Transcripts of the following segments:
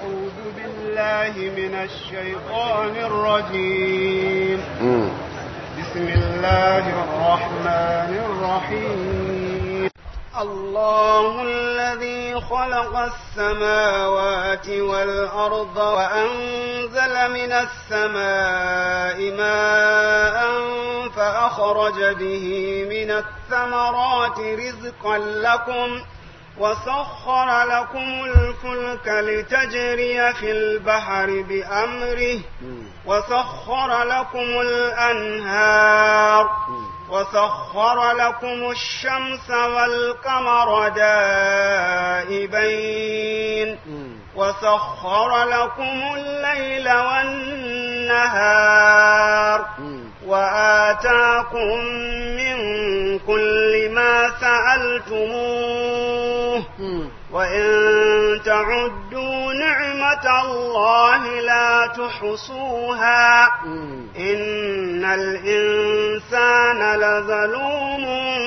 أعوذ بالله من الشيطان الرجيم mm. بسم الله الرحمن الرحيم الله الذي خلق السماوات والأرض وأنزل من السماء ماء فأخرج به من الثمرات رزقا لكم وسخر لكم الفلك لتجري في البحر بأمره وسخر لكم الأنهار وسخر لكم الشمس والقمر دائبين وسخر لكم الليل والنهار وآتاكم من كل ما سألتموه وإن تعدوا نعمة الله لا تحصوها إن الإنسان لظلوم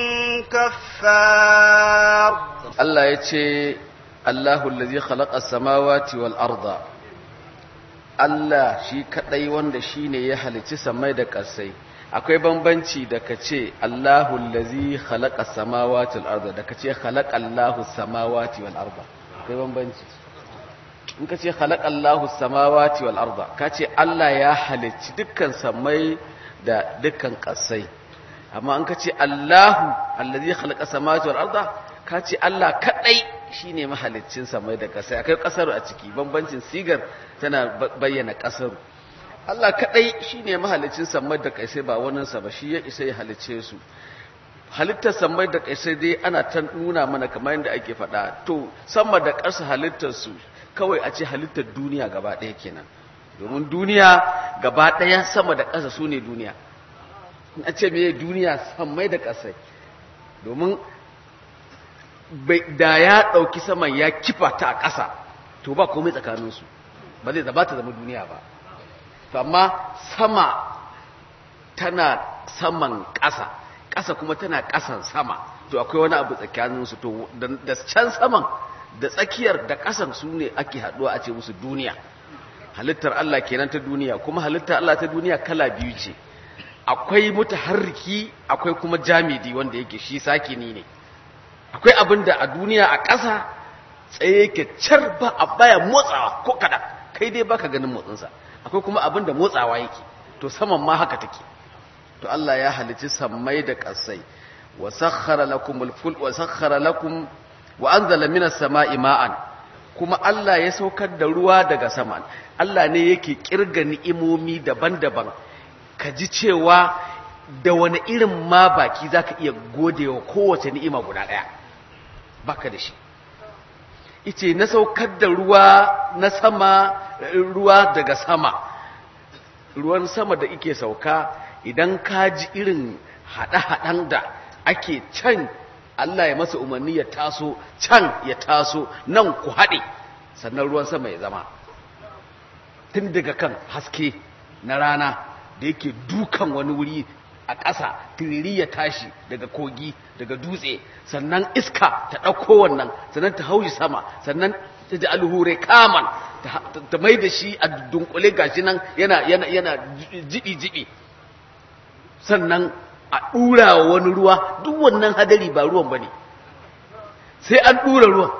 كفار Allah ya ce Allahu allazi khalaqa samawati wal arda Allah shi kadai wanda shine ya halicci samai da ƙasai akwai bambanci da kace Allahu allazi khalaqa samawati wal arda da kace khalaqa Allahu samawati wal arda akwai bambanci in kace khalaqa Allahu samawati wal arda kace Allah ya halicci dukkan samai da dukkan ƙasai amma in kace Allahu allazi khalaqa samawati wal arda ka ce Allah kaɗai shi ne mahaliccin samai da ƙasa akwai ƙasar a ciki bambancin sigar tana bayyana ƙasar Allah kaɗai shi ne mahalicin samai da ƙasai ba waninsa ba shi ya isa ya halicce su halittar samai da ƙasai dai ana ta nuna mana kamar yadda ake faɗa to sama da ƙasa halittar su kawai a ce halittar duniya gaba ɗaya kenan domin duniya gaba ɗaya sama da ƙasa su ne duniya in a ce me duniya samai da ƙasai domin da ya ɗauki saman ya kifa ta a ƙasa to ba komai tsakaninsu ba zai zaba ta zama duniya ba to amma sama tana saman ƙasa ƙasa kuma tana ƙasan sama to akwai wani abu tsakaninsu to da can saman da tsakiyar da ƙasan su ne ake haɗuwa a ce musu duniya halittar Allah kenan ta duniya kuma halittar Allah ta duniya kala biyu ce akwai mutaharriki akwai kuma jamidi wanda yake shi sakini ne akwai abin da a duniya a ƙasa tsaye yake car ba a baya motsawa ko kada kai dai baka ganin motsinsa akwai kuma abin da motsawa yake to saman ma haka take to Allah ya halici sammai da ƙasai wa sakhkhara lakum al-ful wa sakhkhara lakum wa anzala minas sama'i ma'an kuma Allah ya saukar da ruwa daga sama Allah ne yake kirga ni'imomi daban-daban ka ji cewa da wani irin ma baki zaka iya godewa kowace ni'ima guda ɗaya baka da shi ice na saukar da ruwa na sama ruwa daga sama ruwan sama da ike sauka idan ka ji irin haɗe-haɗen da ake can Allah ya masa umarni ya taso can ya taso nan ku haɗe sannan ruwan sama ya zama tun daga kan haske na rana da yake dukan wani wuri a ƙasa tiriri ya tashi daga kogi daga dutse sannan iska ta ɗauko wannan sannan ta haushi sama sannan ta ji alhure kaman ta mai da shi a dunkule gashi nan yana yana yana jibi-jibi sannan a ɗura wa wani ruwa duk wannan hadari ba ruwan ba ne sai an ɗura ruwan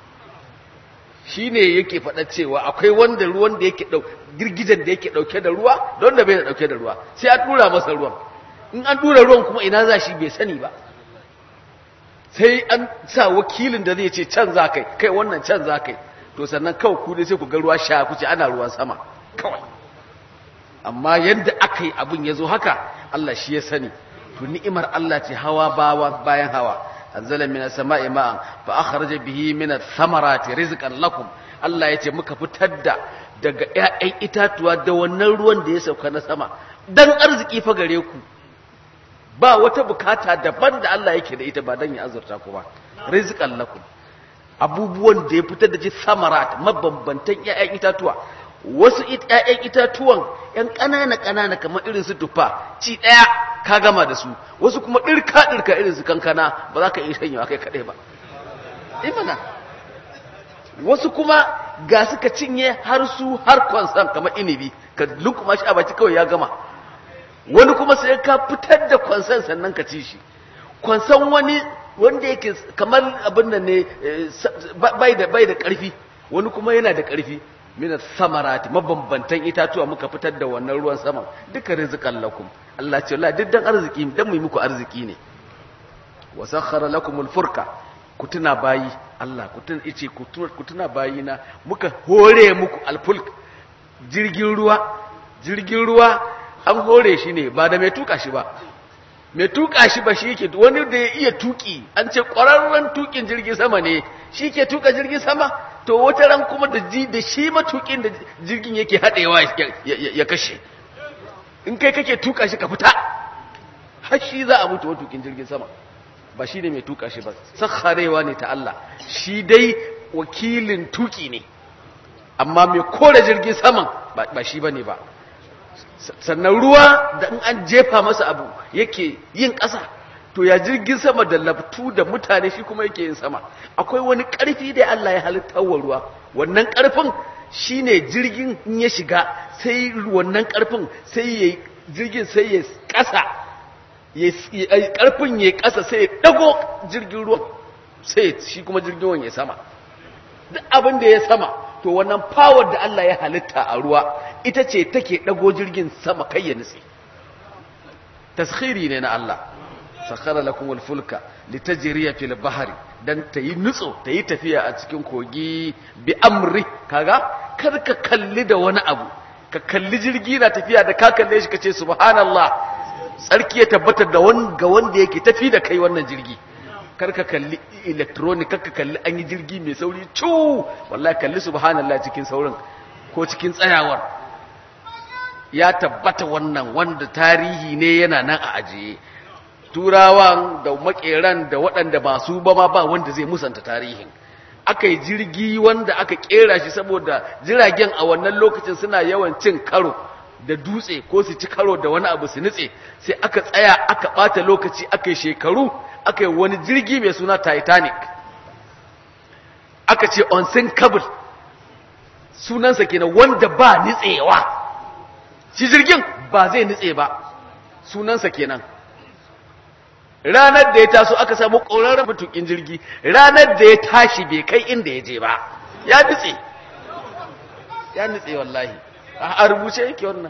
shi ne yake faɗa cewa akwai wanda ruwan da yake ɗau girgijen da yake ɗauke da ruwa da wanda bai da ɗauke da ruwa sai an ɗura masa ruwan in an ɗura ruwan kuma ina za shi bai sani ba sai an sa wakilin da zai ce can za kai kai wannan can za kai to sannan kawai ku dai sai ku ga ruwa sha ku ce ana ruwan sama kawai amma yadda aka yi abin ya zo haka Allah shi ya sani to ni'imar Allah ce hawa bawa bayan hawa anzala minas sama'i ma'an fa akhraja bihi minat thamarati rizqan lakum Allah yace muka fitar da daga ƴaƴan itatuwa da wannan ruwan da ya sauka na sama dan arziki fa gare ku ba wata bukata daban da Allah yake da ita ba dan ya azurta ku ba rizqan lakum abubuwan da ya fitar da ji samarat mabambantan ƴaƴan itatuwa wasu ƴaƴan itatuwan ƴan ƙanana ƙanana kamar irin su tufa ci ɗaya ka gama da su wasu kuma ɗirka ɗirka irin su kankana ba za ka iya shanyewa kai kaɗai ba imana wasu kuma ga suka cinye har su har kwansan kamar inibi ka lukuma shi a baki kawai ya gama wani kuma sai ka fitar da kwansan sannan ka ci shi kwansan wani wanda yake kamar abin nan ne bai da bai da karfi wani kuma yana da karfi mina samarati mabambantan itatuwa muka fitar da wannan ruwan sama duka rizqan lakum Allah ce wallahi duk dan arziki dan mu yi muku arziki ne wa sakhara lakumul furka ku tuna bayi Allah ku tuna ice ku tuna bayi na muka hore muku alfulk jirgin ruwa jirgin ruwa an hore shi ne ba da mai tuka shi ba mai tuka shi ba shi yake wani da ya iya tuki an ce ƙwararren tukin jirgin sama ne shi ke tuka jirgin sama to wata ran kuma da ji da shi matukin da jirgin yake haɗewa ya kashe in kai kake tuka shi ka fita har shi za a mutu matukin jirgin sama ba shi ne mai tuka shi ba sakharewa ne ta Allah shi dai wakilin tuki ne amma mai kore jirgin saman ba shi ba ne ba sannan ruwa da in an jefa masa abu yake yin ƙasa to ya jirgin sama da laftu da mutane shi kuma yake yin sama akwai wani ƙarfi da Allah ya halitta wa ruwa wannan ƙarfin shine jirgin in ya shiga sai wannan ƙarfin sai ya jirgin sai ya ƙasa ƙarfin ya ƙasa sai ya ɗago jirgin ruwa sai shi kuma jirgin ruwan ya sama duk abin da ya sama to wannan power da Allah ya halitta a ruwa ita ce take ɗago jirgin sama kai ya nutse taskhiri ne na Allah sakhara lakum al-fulka litajriya fil bahri dan tayi nutso tayi tafiya a cikin kogi bi amri kaga kar ka kalli da wani abu ka kalli jirgi na tafiya da ka kalle shi kace subhanallah tsarki ya tabbatar da ga wanda yake tafi da kai wannan jirgi karka kalli electronic karka kalli an yi jirgi mai sauri cu wallahi kalli subhanallah cikin saurin ko cikin tsayawar ya tabbata wannan wanda tarihi ne yana nan a ajiye turawan da makeran da waɗanda ba su ba ma ba wanda zai musanta tarihin aka yi jirgi wanda aka kera shi saboda jiragen a wannan lokacin suna yawan cin karo da dutse ko su ci karo da wani abu su nutse sai aka tsaya aka ɓata lokaci aka yi shekaru aka yi wani jirgi mai suna titanic aka ce unsinkable sunansa kenan wanda ba nitsewa shi jirgin ba zai nitse ba sunansa kenan ranar da ya taso aka samu ƙorarren matukin jirgi ranar da ya tashi bai kai inda ya je ba ya nitse ya nitse wallahi a rubuce yake wannan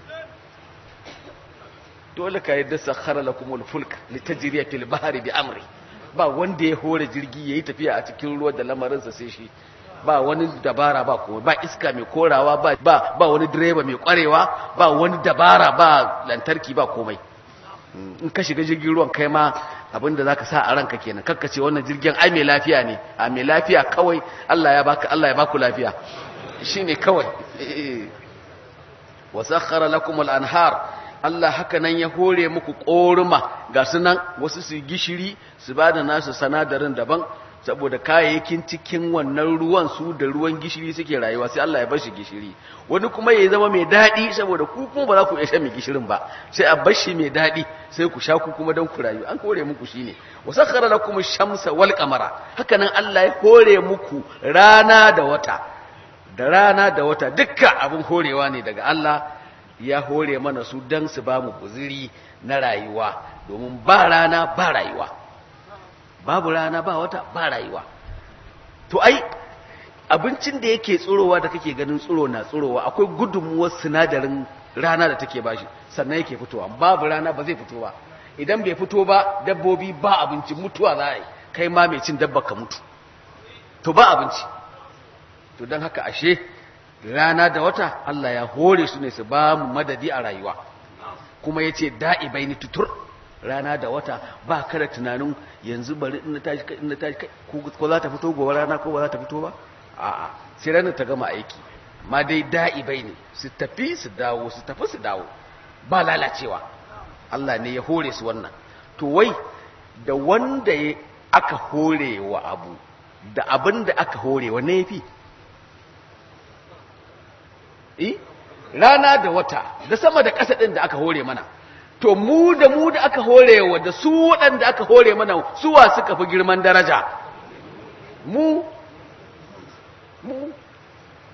dole ka yadda sakhara lakumul fulk litajriya fil bahri bi amri ba wanda ya hore jirgi yayi tafiya a cikin ruwa da lamarinsa sai shi ba wani dabara ba ko ba iska mai korawa ba ba, ba wani direba mai kwarewa ba wani dabara ba lantarki ba komai in ka shiga jirgin ruwan kai ma abinda zaka sa a ranka kenan kakka ce wannan jirgin ai mai lafiya ne a mai lafiya kawai Allah ya baka Allah ya baku lafiya shine kawai wa sakhara lakumul anhar Allah haka nan ya hore muku koruma ga sunan wasu su gishiri su bada nasu sanadarin daban saboda kayayyakin cikin wannan ruwan su da ruwan gishiri suke rayuwa sai Allah ya bar shi gishiri wani kuma ya zama mai daɗi saboda ku kuma ba za ku iya shan mai gishirin ba sai a bar shi mai daɗi sai ku sha ku kuma don ku rayu an hore muku shine wasakhara lakum shamsa wal qamara haka nan Allah ya hore muku rana da wata da rana da wata dukkan abin horewa ne daga Allah ya hore mana su dan su ba mu guziri na rayuwa domin ba rana ba rayuwa babu rana ba wata ba rayuwa to ai abincin da yake tsurowa da kake ganin tsuro na tsurowa akwai gudunmuwar sinadarin rana da take bashi sannan yake fitowa babu rana ba zai fito ba idan bai fito ba dabbobi ba abinci mutuwa za a yi kai ma mai cin dabba ka mutu to ba abinci to don haka ashe rana da wata Allah ya hore su ne su ba mu madadi a rayuwa kuma ya ce da'ibai ni tutur rana da wata ba kada tunanin yanzu bari in tashi kai in tashi kai ko za ta fito gobe rana ko ba za ta fito ba a'a sai ranar ta gama aiki amma dai da'ibai ne su tafi su dawo su tafi su dawo ba lalacewa Allah ne ya hore su wannan to wai da wanda ya aka hore wa abu da abin da aka hore wa ne yafi eh rana da wata da sama da ƙasa ɗin da aka hore mana to mu da mu da aka hore wa da su waɗanda aka hore mana suwa suka fi girman daraja mu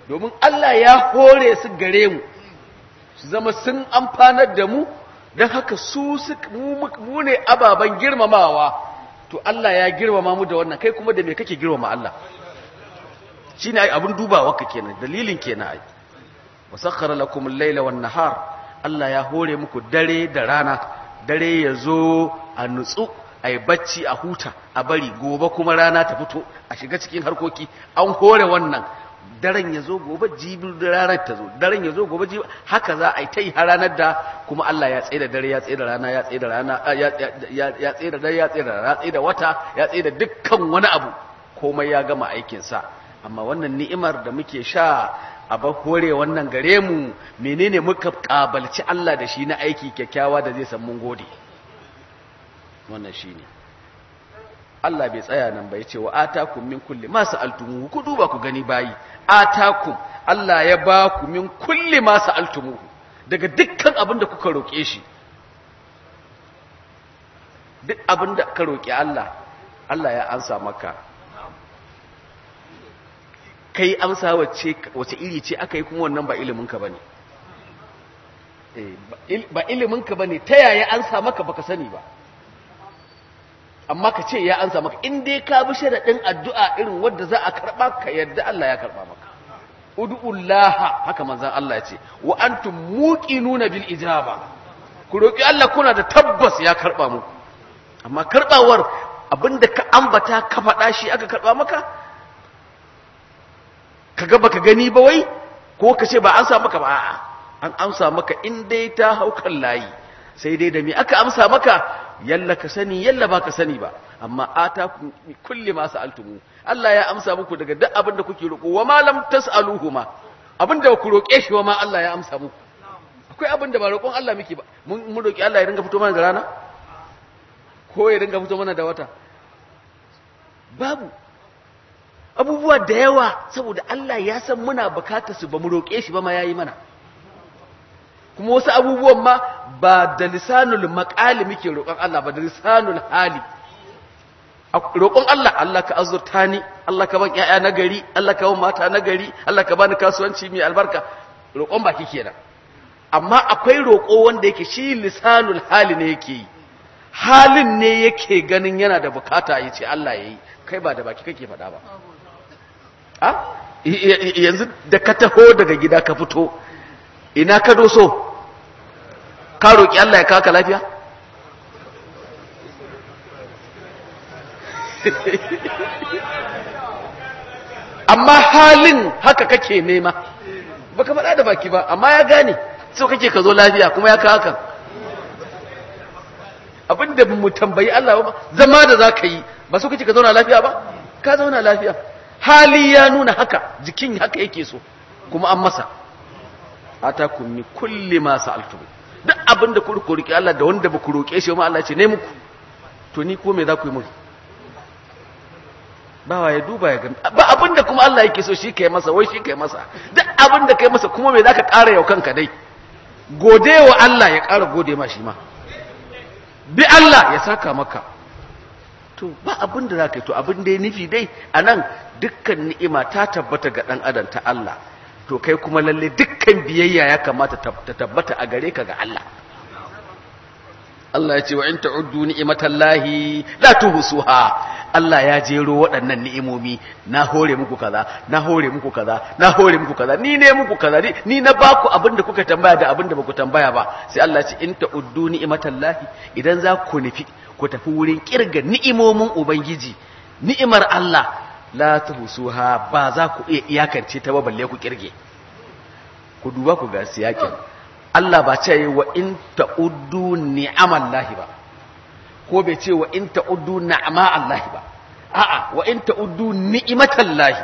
domin Allah ya hore su gare mu su zama sun amfanar da mu don haka su mu ne ababen girmamawa to Allah ya girmama mu da wannan kai kuma da me kake girmama Allah shi ne abin dubawa ka kenan dalilin kenan ai wasakhara lakum al-laila wan nahar Allah ya hore muku dare da rana dare ya zo a nutsu a yi bacci a huta a bari gobe kuma rana ta fito a shiga cikin harkoki an hore wannan daren ya zo gobe jibin da ranar ta zo daren ya zo gobe jibin haka za a yi ta yi har ranar da kuma Allah ya tsaye da dare ya tsaye da rana ya tsaye da rana ya tsaye da dare ya tsaye da rana ya tsaye da wata ya tsaye da dukkan wani abu komai ya gama aikinsa amma wannan ni'imar da muke sha a ba hore wannan gare mu menene muka kabalci Allah da shi na aiki kyakkyawa da zai san mun gode wannan shine Allah bai tsaya nan ba yace wa atakum min kulli ma sa'altumuhu ku duba ku gani bayi atakum Allah ya ba ku min kulli ma sa'altumuhu daga dukkan abin da kuka roke shi duk abin da ka roki Allah Allah ya ansa maka kai amsa wacce wace iri ce aka yi kuma wannan ba iliminka ba ne ba iliminka ba ne ta yaya ansa maka baka sani ba amma ka ce ya ansa maka in dai ka bi sharaɗin addu'a irin wadda za a karɓa ka yadda Allah ya karɓa maka ud'ullaha haka manzon Allah ya ce wa antum muqinuna bil ijaba ku roki Allah kuna da tabbas ya karɓa muku amma karɓawar abinda ka ambata ka faɗa shi aka karɓa maka ka ga baka gani ba wai ko ka ce ba an sa maka ba a'a an amsa maka in dai ta hau kan layi sai dai da me aka amsa maka yalla ka sani yalla ba ka sani ba amma ata kulli ma sa'altumu Allah ya amsa muku daga duk abin da kuke roƙo wa ma lam tas'aluhu ma abin da ku roƙe shi wa ma Allah ya amsa muku akwai abin da ba roƙon Allah muke ba mun mun roƙi Allah ya ringa fito mana da rana ko ya ringa fito mana da wata babu abubuwa da yawa saboda Allah ya san muna bukatar su ba mu roƙe shi ba ma yayi mana kuma wasu abubuwan ma ba da lisanul maqali muke roƙon Allah ba da lisanul hali roƙon Allah Allah ka azurta ni Allah ka ban ƴaƴa na gari Allah ka ban mata na gari Allah ka bani kasuwanci mai albarka roƙon baki kenan amma akwai roƙo wanda yake shi lisanul hali ne yake yi halin ne yake ganin yana da bukata ya ce Allah ya yi kai ba da baki kake faɗa ba a yanzu da ka taho daga gida ka fito ina ka doso ka roƙi Allah ya kaka lafiya amma halin haka kake nema baka faɗa da baki ba amma ya gane so kake ka zo lafiya kuma ya kaka abinda mu tambayi Allah ba zama da za ka yi ba so kake ka zauna lafiya ba ka zauna lafiya hali ya nuna haka jikin haka yake so kuma an masa atakum min kulli ma sa'altum duk abinda ku roki Allah da wanda ba ku roke shi ma Allah ce ne muku to ni ko me za ku yi mun bawa ya duba ya gani ba abinda kuma Allah yake so shi kai masa wai shi kai masa duk abinda kai masa kuma me zaka ƙara yau kanka dai gode wa Allah ya ƙara gode ma shi ma bi Allah ya saka maka to ba abin da za ka yi to abin da ya nufi dai a nan dukkan ni'ima ta tabbata ga ɗan adam ta Allah to kai kuma lalle dukkan biyayya ya kamata ta tabbata a gare ka ga Allah Allah ya ce wa in ta'uddu ni'matallahi la tuhsuha Allah ya jero waɗannan ni'imomi na hore muku kaza na hore muku kaza na hore muku kaza ni ne muku kaza ni, ni na baku abin da kuka tambaya da abin da baku tambaya ba sai Allah ya ce in ta'uddu ni'matallahi idan za ku nufi ku tafi wurin kirga ni'imomin ubangiji ni'imar Allah la tuhsuha ba za ku iya iyakance ta ba balle ku kirge ku duba ku ga siyakin Allah ba ce wa in ta'uddu ni'amallahi ba ko bai ce wa in ta'uddu na'ama Allah ba a'a wa in ta'uddu ni'imatallahi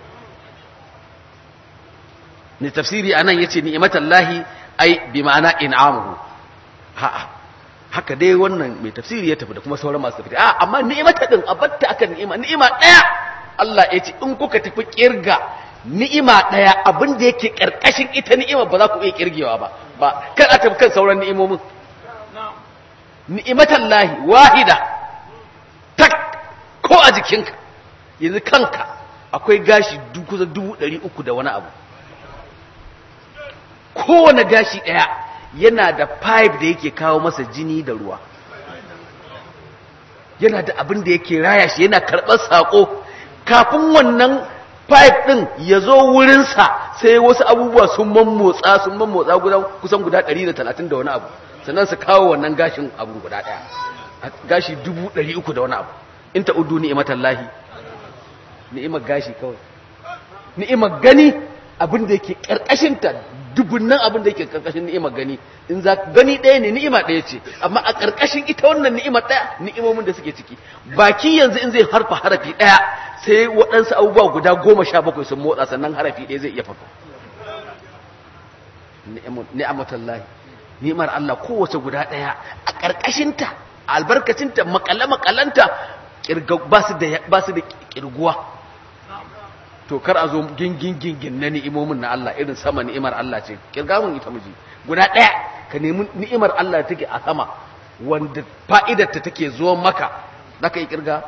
ne tafsiri anan yace ni'imatallahi ai bi ma'ana in'amuhu a'a haka dai wannan mai tafsiri ya tafi da kuma sauran masu tafsiri a amma ni'imata din abatta akan ni'ima ni'ima daya Allah ya ce in kuka tafi kirga ni'ima daya abin da yake karkashin ita ni'ima ba za ku iya kirgewa ba ba kan a tafi kan sauran ni'imomin ni'imatan lahi wahida tak ko a jikinka yanzu kanka akwai gashi kusa dubu ɗari uku da wani abu kowane gashi ɗaya yana da pipe da yake kawo masa jini da ruwa yana da abin da yake raya shi yana karɓar saƙo kafin wannan pipe ɗin ya zo wurinsa sai wasu abubuwa sun mammotsa sun mammotsa guda kusan guda 130 da wani abu sannan su kawo wannan gashin abu guda ɗaya gashi 300 da wani abu in ta udu ni'imatan lahi ni'imar gashi kawai ni'imar gani abin da yake ƙarƙashinta dubunnan abin da yake ƙarƙashin ni'imar gani in za gani ɗaya ne ni'ima ɗaya ce amma a ƙarƙashin ita wannan ni'imar ɗaya ni'imomin da suke ciki baki yanzu in zai harfa harafi ɗaya sai waɗansu abubuwa guda goma sha bakwai sun motsa sannan harafi ɗaya zai iya farfa ni'amatallahi ni'imar Allah kowace guda ɗaya a ƙarƙashinta a albarkacinta makale-makalanta ba su da ƙirguwa to kar a zo gingin gingin na ni'imomin na Allah irin sama ni'imar Allah ce kirga mun ita miji guda ɗaya ka nemi ni'imar Allah take a sama wanda fa'idar ta take zuwa maka zaka yi kirga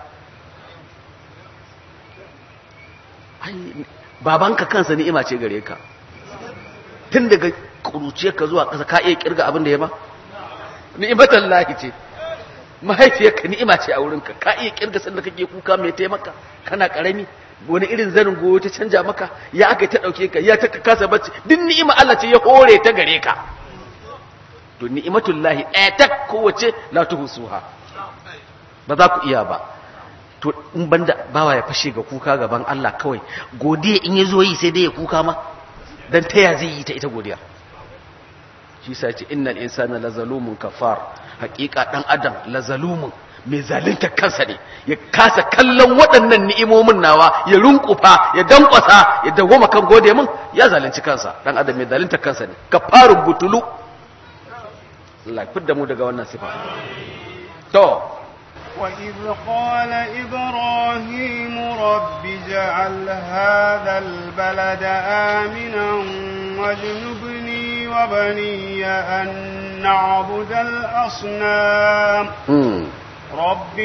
ai babanka kansa ni'ima ce gare ka tun daga kuruciyarka zuwa ƙasa ka iya kirga abin da ya ba ni'imatan lahi ce mahaifiyarka ni'ima ce a wurinka ka iya kirga sanda kake kuka mai taimaka kana karami wani irin zanin goyo ta canja maka ya aka ta dauke ka ya ta kasa bacci duk ni'ima Allah ce ya hore ta gare ka to ni'imatul lahi ɗaya ta kowace la tuhsuha ba za ku iya ba to in banda bawa ya fashe ga kuka gaban Allah kawai godiya in yazo yi sai dai ya kuka ma dan taya zai yi ta ita godiya shi sa ce innal insana lazalumun kafar haƙiƙa dan adam lazalumun mai zalunta kansa ne ya kasa kallon waɗannan ni'imomin nawa ya runkufa ya dankwasa ya dawoma kan gode min ya zalunci kansa dan adam mai zalunta kansa ne kafarun butulu Allah fidda mu daga wannan sifa to وإذ قال إبراهيم رب اجعل هذا البلد آمنا واجنبني وبني أن نعبد الأصنام رب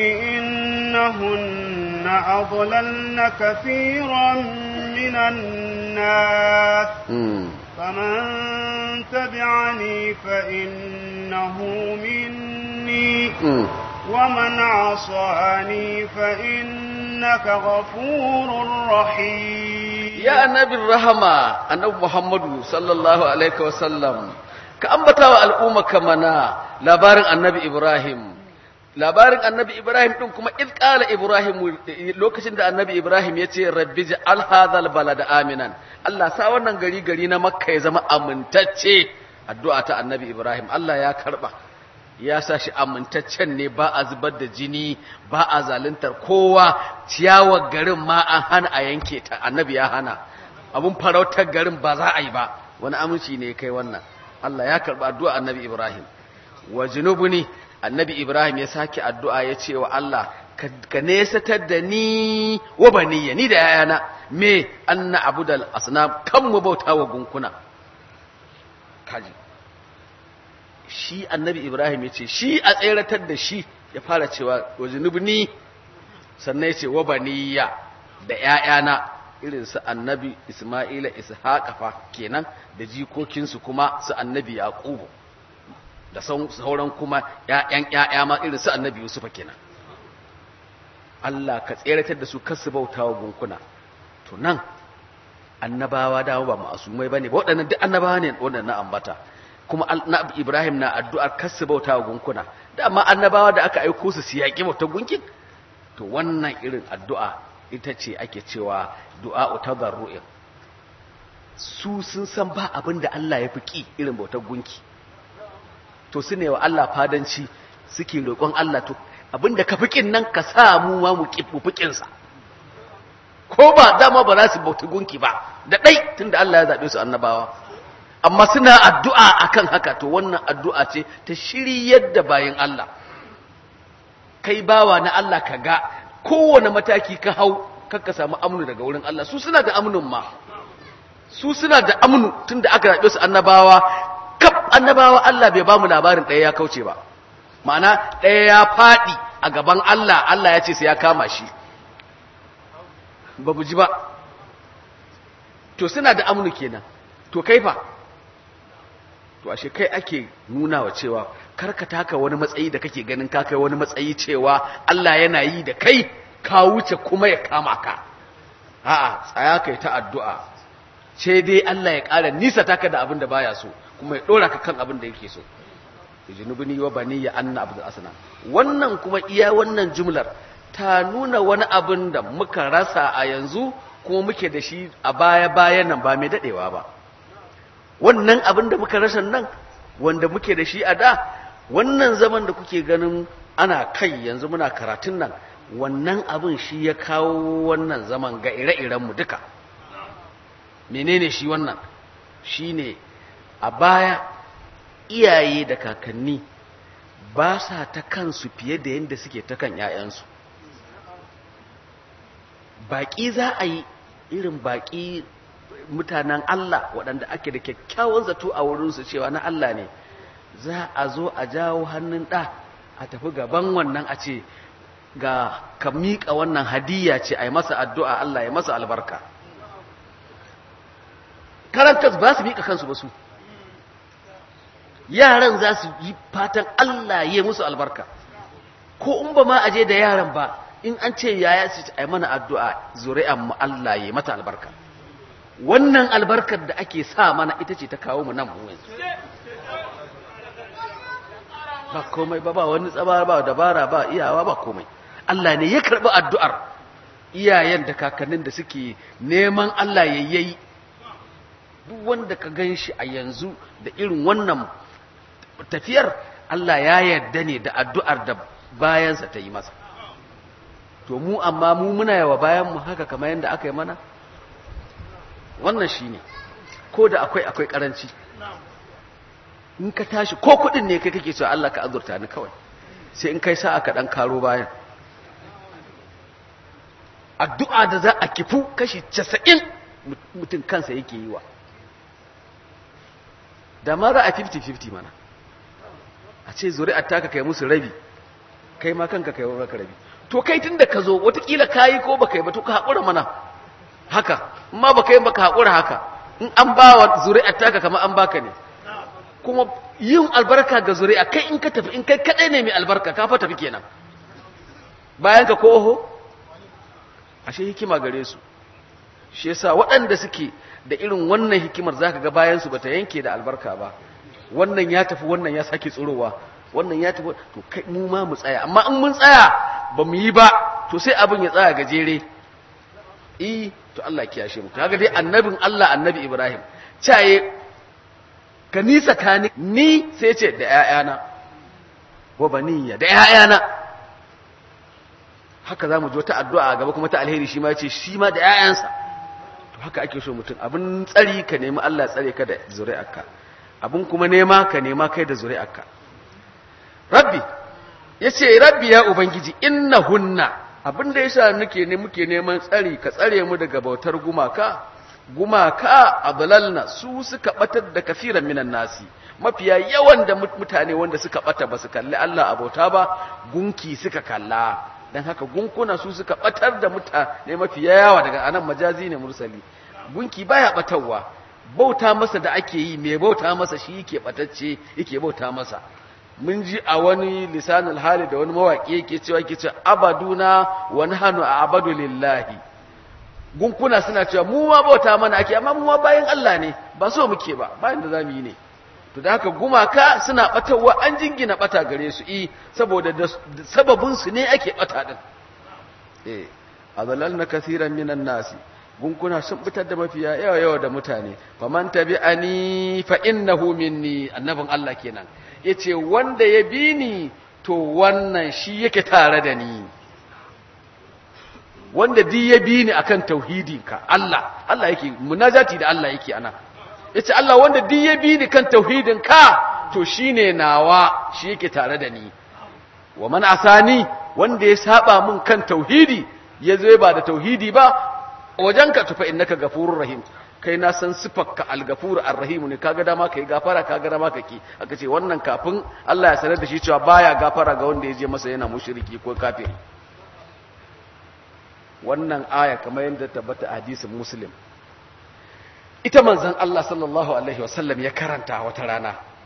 إنهن أضللن كثيرا من الناس فمن تبعني فإنه مني ومن عصاني فإنك غفور رحيم يا نبي الرحمة النبي محمد صلى الله عليه وسلم كأنبتا الأمة كمنا labarin annabi Ibrahim labarin annabi Ibrahim din kuma iz qala Ibrahim lokacin da annabi Ibrahim ya ce rabbi ja'al hadhal balada aminan Allah sa wannan gari gari na Makka ya zama amintacce addu'a ta annabi Ibrahim Allah ya karba ya sa shi amintaccen ne ba a zubar da jini ba a zaluntar kowa ciyawar garin ma an hana a yanke ta annabi ya hana abun farautar garin ba za a yi ba wani aminci ne kai wannan Allah ya karba addu'a annabi Ibrahim wa junubuni annabi Ibrahim ya sake addu'a ya ce wa Allah ka nesatar da ni wa baniya ni da yayana me anna abudal asnam kan mu bauta wa gunkuna kaji shi annabi Ibrahim ya ce shi a tseratar da shi ya fara cewa wa junubni sannan ya ce wa baniya da yayana irin su annabi Isma'ila Ishaqa fa kenan da jikokinsu kuma su annabi Yaqubu da sauran kuma ‘ya'yan ‘ya'ya ma irin su annabi Yusuf kenan. Allah ka tseratar da su kasu bauta wa gunkuna. To nan, annabawa dawo ba ma'asumai ba ne, ba waɗannan duk annabawa ne waɗannan ambata. Kuma annabi Ibrahim na addu'ar kasu bauta wa gunkuna. Da amma annabawa da aka aiko su su yaƙi bauta gunkin? To wannan irin addu'a ita ce ake cewa du'a ta zarru'in. Su sun san ba abin da Allah ya fi ƙi irin bautar gunki. to su ne wa Allah fadanci suke roƙon Allah to abinda ka fikin nan ka sa mu ma mu fikin sa ko ba dama ba za su bauta gunki ba da dai tunda Allah ya zabe su annabawa amma suna addu'a akan haka to wannan addu'a ce ta shiryar da bayin Allah kai bawa na Allah ka ga kowane mataki ka hau ka samu amnu daga wurin Allah su suna da amnun ma su suna da amnu tunda aka zabe su annabawa kaf annabawa Allah bai ba mu labarin ɗaya ya kauce ba ma'ana ɗaya ya faɗi a gaban Allah Allah ya ce sai ya kama shi ba mu ji ba to suna da amnu kenan to kaifa to ashe kai ake nuna wa cewa karka taka wani matsayi da kake ganin ka kai wani matsayi cewa Allah yana yi da kai ka wuce kuma ya kama ka a'a tsaya kai ta addu'a ce dai Allah ya ƙara nisa taka da abin da baya so kuma ya ɗora ka kan abin da yake so junubuni wa bani ya anna abdul asna wannan kuma iya wannan jumlar ta nuna wani abin da muka rasa a yanzu kuma muke da shi a baya bayan nan ba mai dadewa ba wannan abin da muka rasa nan wanda muke da shi a da wannan zaman da kuke ganin ana kai yanzu muna karatun nan wannan abin shi ya kawo wannan zaman ga ire-irenmu duka menene shi wannan shine a baya iyaye da kakanni ba sa ta kansu fiye da yadda suke ta kan 'ya'yansu baƙi za a yi irin baƙi mutanen Allah waɗanda ake da kyakkyawan zato a wurinsu cewa na Allah ne za a zo a jawo hannun ɗa a tafi gaban wannan a ce ga ka miƙa wannan hadiyya ce a yi masa addu'a Allah ya masa albarka karantas ba su miƙa kansu ba su yaran za su yi fatan Allah ya musu albarka ko in ba ma a je da yaran ba in an ce yaya su a mana addu'a zuri'an mu Allah ya mata albarka wannan albarkar da ake sa mana ita ce ta kawo mu nan mu yanzu ba komai ba ba wani tsaba ba dabara ba iyawa ba komai Allah ne ya karɓi addu'ar iyayen da kakannin da suke neman Allah ya yi duk wanda ka gan shi a yanzu da irin wannan tafiyar Allah ya yarda ne da addu'ar da bayansa ta yi masa to mu amma mu muna yawa bayanmu haka kamar yadda aka yi mana wannan shi ne ko da akwai akwai karanci in ka tashi ko kudin ne kai kake cewa Allah ka azurta ni kawai sai in kai sa'a ka dan karo bayan addu'a da za a kifu kashi casa'in mutum kansa yake yi wa da ma za a 50-50 mana a ce zuri'ar taka kai musu rabi kai ma kanka kai maka rabi to kai tun da ka zo watakila ka yi ko baka yi ba to ka haƙura mana haka ma baka yi baka haƙura haka in an ba wa zuri'ar taka kama an baka ne kuma yin albarka ga zuri'a kai in ka tafi in kai kaɗai ne mai albarka ka fa tafi kenan bayan ka ko oho ashe hikima gare su shi yasa waɗanda suke da irin wannan hikimar zaka ga bayan su bata yanke da albarka ba wannan ya tafi wannan ya sake tsorowa wannan ya tafi to kai mu ma mu tsaya amma in mun tsaya ba mu yi ba to sai abin ya tsaya gajere eh to Allah ya kiyashe mu kaga dai annabin Allah annabi Ibrahim caye ka nisa kani ni sai ce da ƴaƴana wa baniya da ƴaƴana haka zamu ji ta addu'a gaba kuma ta alheri shi ma yace shi ma da ƴaƴansa to haka ake so mutum abin tsari ka nemi Allah ya tsare ka da zuri'arka abin kuma nema ka nema kai da zuri'arka rabbi yace rabbi ya ubangiji innahunna abin da yasa nake ne muke neman tsari ka tsare mu daga bautar gumaka gumaka adlalna su suka batar da kafiran minan nasi mafiya yawan da mutane wanda suka bata ba su kalli Allah abota ba gunki suka kalla dan haka gunkuna su suka batar da mutane mafiya yawa daga anan majazi ne mursali gunki baya batarwa bauta masa da ake yi mai bauta masa shi yake batacce yake bauta masa mun ji a wani lisanul hali da wani mawaƙi yake cewa yake cewa abaduna wa nahnu a'badu lillahi gunkuna suna cewa mu ma bauta mana ake amma mu ma bayan Allah ne ba so muke ba bayan da zamu yi ne to da haka gumaka suna batawa an jingina bata gare su i saboda da sababin su ne ake bata din eh adallalna kaseeran minan nasi gunkuna sun fitar da mafiya yawa yawa da mutane faman tabi'ani fa innahu minni annabin Allah kenan yace wanda ya bi ni to wannan shi yake tare da ni wanda di ya bi ni akan tauhidinka Allah Allah yake munajati da Allah yake ana yace Allah wanda di ya bi ni kan tauhidinka to shine nawa shi yake tare da ni wa man asani wanda ya saba mun kan tauhidi yazo ba da tauhidi ba wajenka tufa innaka gafurur rahim kai na san sifarka al-gafur ar-rahim ne kaga dama kai gafara kaga dama kake aka ce wannan kafin Allah ya sanar da shi cewa baya gafara ga wanda ya je masa yana mushriki ko kafiri wannan aya kamar yadda tabbata a hadisin muslim ita manzon Allah sallallahu alaihi wasallam ya karanta wata rana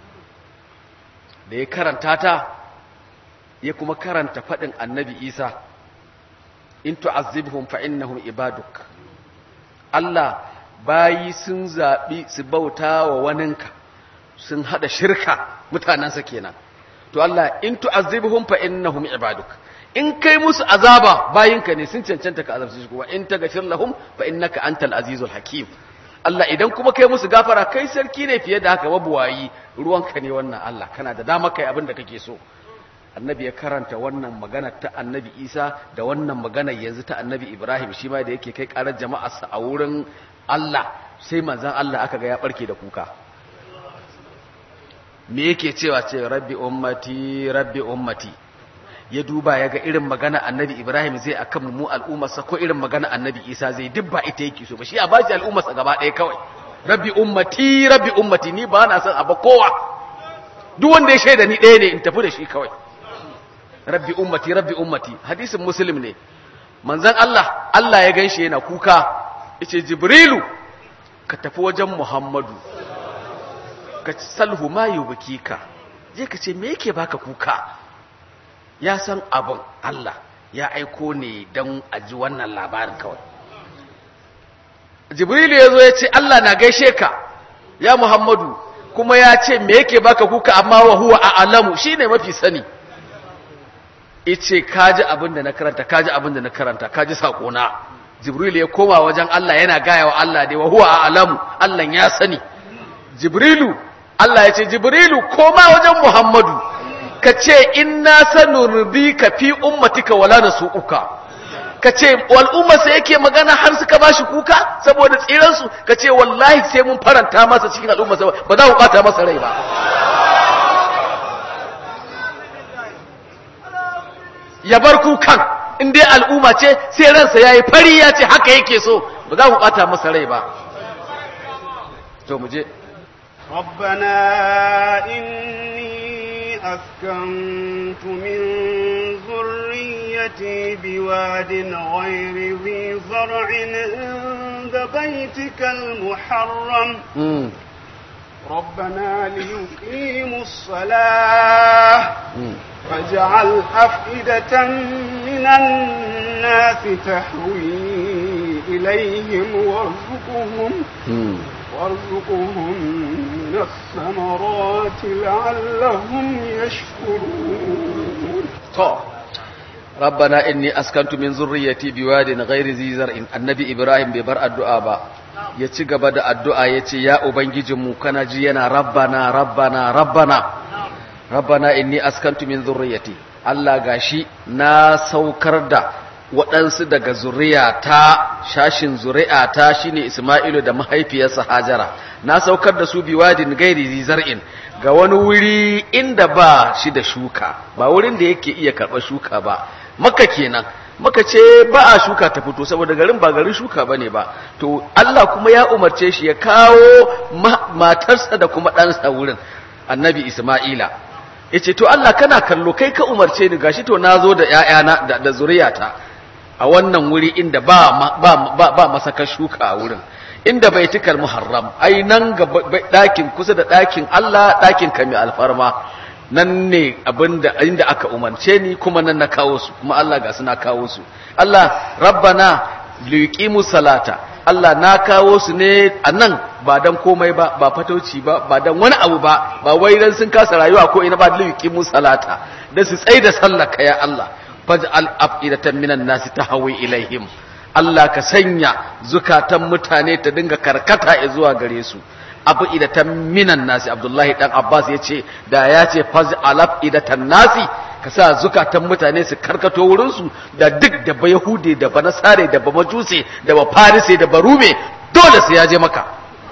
da ya karanta ta ya kuma karanta faɗin annabi isa in tu'azzibhum fa innahum ibaduk Allah bayi sun zaɓi su bauta wa waninka sun haɗa shirka mutanensa kenan to Allah in tu'azzibhum fa innahum ibaduk in kai musu azaba bayinka ne sun cancanta ka azabta su kuma in taghfir lahum fa innaka antal azizul hakim Allah idan kuma kai musu gafara kai sarki ne fiye da haka mabuwayi ruwanka ne wannan Allah kana da dama kai abin da kake so annabi ya karanta wannan magana ta annabi isa da wannan magana yanzu ta annabi ibrahim shi ma da yake kai karar jama'arsa a wurin allah sai manzan allah aka ga ya barke da kuka me yake cewa ce rabbi ummati rabbi ummati ya duba ya ga irin magana annabi ibrahim zai akan mu al'ummarsa ko irin magana annabi isa zai duk ba ita yake so ba shi a bashi al'ummarsa gaba ɗaya kawai rabbi ummati rabbi ummati ni ba na son abu kowa duk wanda ya shaida ni ɗaya ne in tafi da shi kawai rabbi ummati rabbi ummati hadisin muslim ne manzon Allah Allah ya ganshi yana kuka yace jibrilu ka tafi wajen muhammadu ka salhu ma yubkika je ka ce me yake baka kuka ya san abin Allah ya aiko ne don a ji wannan labarin kawai jibrilu ya zo ya ce Allah na gaishe ka ya muhammadu kuma ya ce me yake baka kuka amma wa huwa a alamu shine mafi sani ice kaji abin da na karanta kaji abin da na karanta kaji sakona jibril ya koma wajen Allah yana gaya wa Allah dai wa huwa a'lamu Allah ya sani jibrilu Allah ya ce jibrilu koma wajen muhammadu ka ce inna sanurdika fi ummatika wala nasuuka ka ce al'umma sai yake magana har suka bashi kuka saboda tsiransu ka ce wallahi sai mun faranta masa cikin al'umma ba za mu bata masa rai ba ya bar kukan in dai al'umma ce sai ransa ya yi fari ya ce haka yake so ba za mu ɓata masa rai ba to mu je ربنا إني أسكنت من ذريتي بواد غير ذي زرع عند بيتك المحرم Mm, ربنا ليقيموا الصلاة mm. فاجعل أفئدة من الناس تهوي إليهم وارزقهم Mm. وارزقهم من الثمرات لعلهم يشكرون to rabbana inni askantu min zurriyyati biwadin ghairi zi zar'in annabi ibrahim bai bar addu'a ba ya ci gaba da addu'a yace ya ubangijinmu kana ji yana rabbana rabbana rabbana rabbana inni askantu min zurriyyati Allah gashi na saukar da waɗansu daga zuriyata shashin zuri'ata shine Isma'ilu da mahaifiyarsa Hajara na saukar da su biwadin gairi zi zar'in ga wani wuri inda ba shi da shuka ba wurin da yake iya karɓar shuka ba maka kenan maka ce ba a shuka ta fito saboda garin ba garin shuka ba ne ba to Allah kuma ya umarce shi ya kawo ma- matarsa da kuma ɗansa wurin annabi Isma'ila ya ce to Allah kana kallo kai ka umarce ni gashi to na zo da ‘ya'yana da, da zuriyata a wannan wuri inda ba, ma- ba, ba, ba masakar shuka a wurin inda bai tikar muharram ai nan ga ba- ba- ɗakin kusa da ɗakin Allah ɗakin ka mai alfarma nan ne abinda inda aka umarce ni kuma nan na kawo su kuma Allah ga su na kawo su Allah rabbana liqimu salata Allah na kawo su ne a nan ba dan komai ba ba fatauci ba ba dan wani abu ba ba wai dan sun kasa rayuwa ko ina ba liqimu salata dan su tsaida sallah ka ya Allah faj'al afidatan minan nasi tahwi ilaihim Allah ka sanya zukatan mutane ta dinga karkata zuwa gare su abu idatan minan nasi Abdullahi dan Abbas ya ce da ya ce faj'al idatan nasi ka sa zukatan mutane su karkato wurin su da duk da ba Yahude da ba Nasare da ba Majuse da ba Farise da ba Rume dole sai ya je maka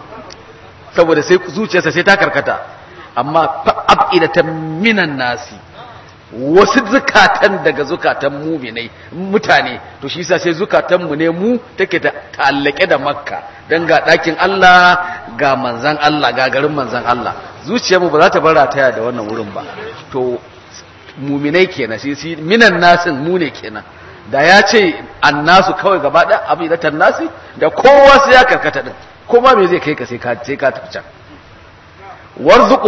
saboda sai zuciyarsa sai ta karkata amma fa abidatan minan nasi wasu zukatan daga zukatan muminai mutane to shi yasa sai zukatan mu ne mu take da ta'allake da makka dan ga dakin Allah ga manzan Allah ga garin manzan Allah zuciyarmu ba za ta bar rataya da wannan wurin ba to muminai kenan shi shi minan nasin mu ne kenan da ya ce annasu kawai gaba da abidatan nasi da kowa sai ya karkata din kuma me zai kai ka sai ka sai ka tafi can warzuquhum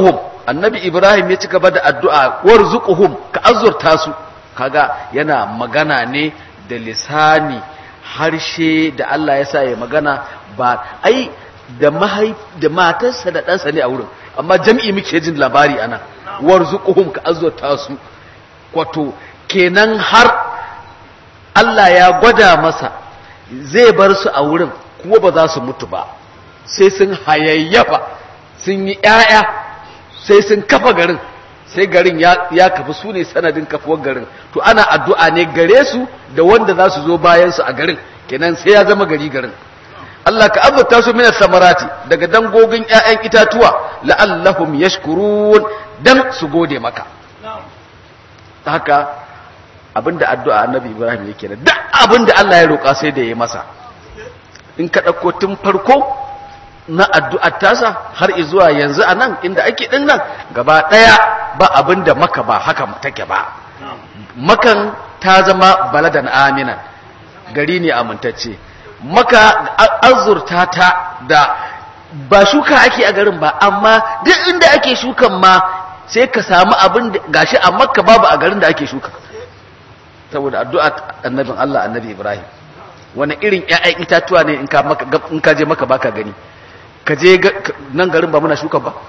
annabi ibrahim ya ci gaba da addu'a warzuquhum ka azurta su kaga yana magana ne da lisani harshe da Allah ya sa ya magana ba ai da mahai da matarsa da ɗansa ne a wurin amma jam'i muke jin labari ana warzuquhum ka azurta su kwato kenan har Allah ya gwada masa zai bar su a wurin kuma ba za su mutu ba sai sun hayayyafa sun yi ‘ya'ya sai sun kafa garin sai garin ya kafi su ne sanadin kafuwar garin to ana addu'a ne gare su da wanda za su zo bayansu a garin kenan sai ya zama gari garin Allah ka azurta su minas samarati daga dangogin ‘ya'yan itatuwa la'allahum yashkurun dan su gode maka haka abinda addu'a annabi ibrahim yake da duk abinda Allah ya roƙa sai da ya masa in ka ɗauko tun farko na addu'ar tasa har zuwa yanzu a nan inda ake ɗin nan gaba ɗaya ba abin da maka ba haka take ba makan ta zama baladan aminan gari ne amintacce maka azurta ta da ba shuka ake a garin ba amma duk inda ake shukan ma sai ka samu abin da gashi a makka babu a garin da ake shuka saboda addu'a annabin Allah annabi Ibrahim wani irin ƴaƴan itatuwa ne in ka maka in ka je maka baka gani ka je nan garin ba muna shuka ba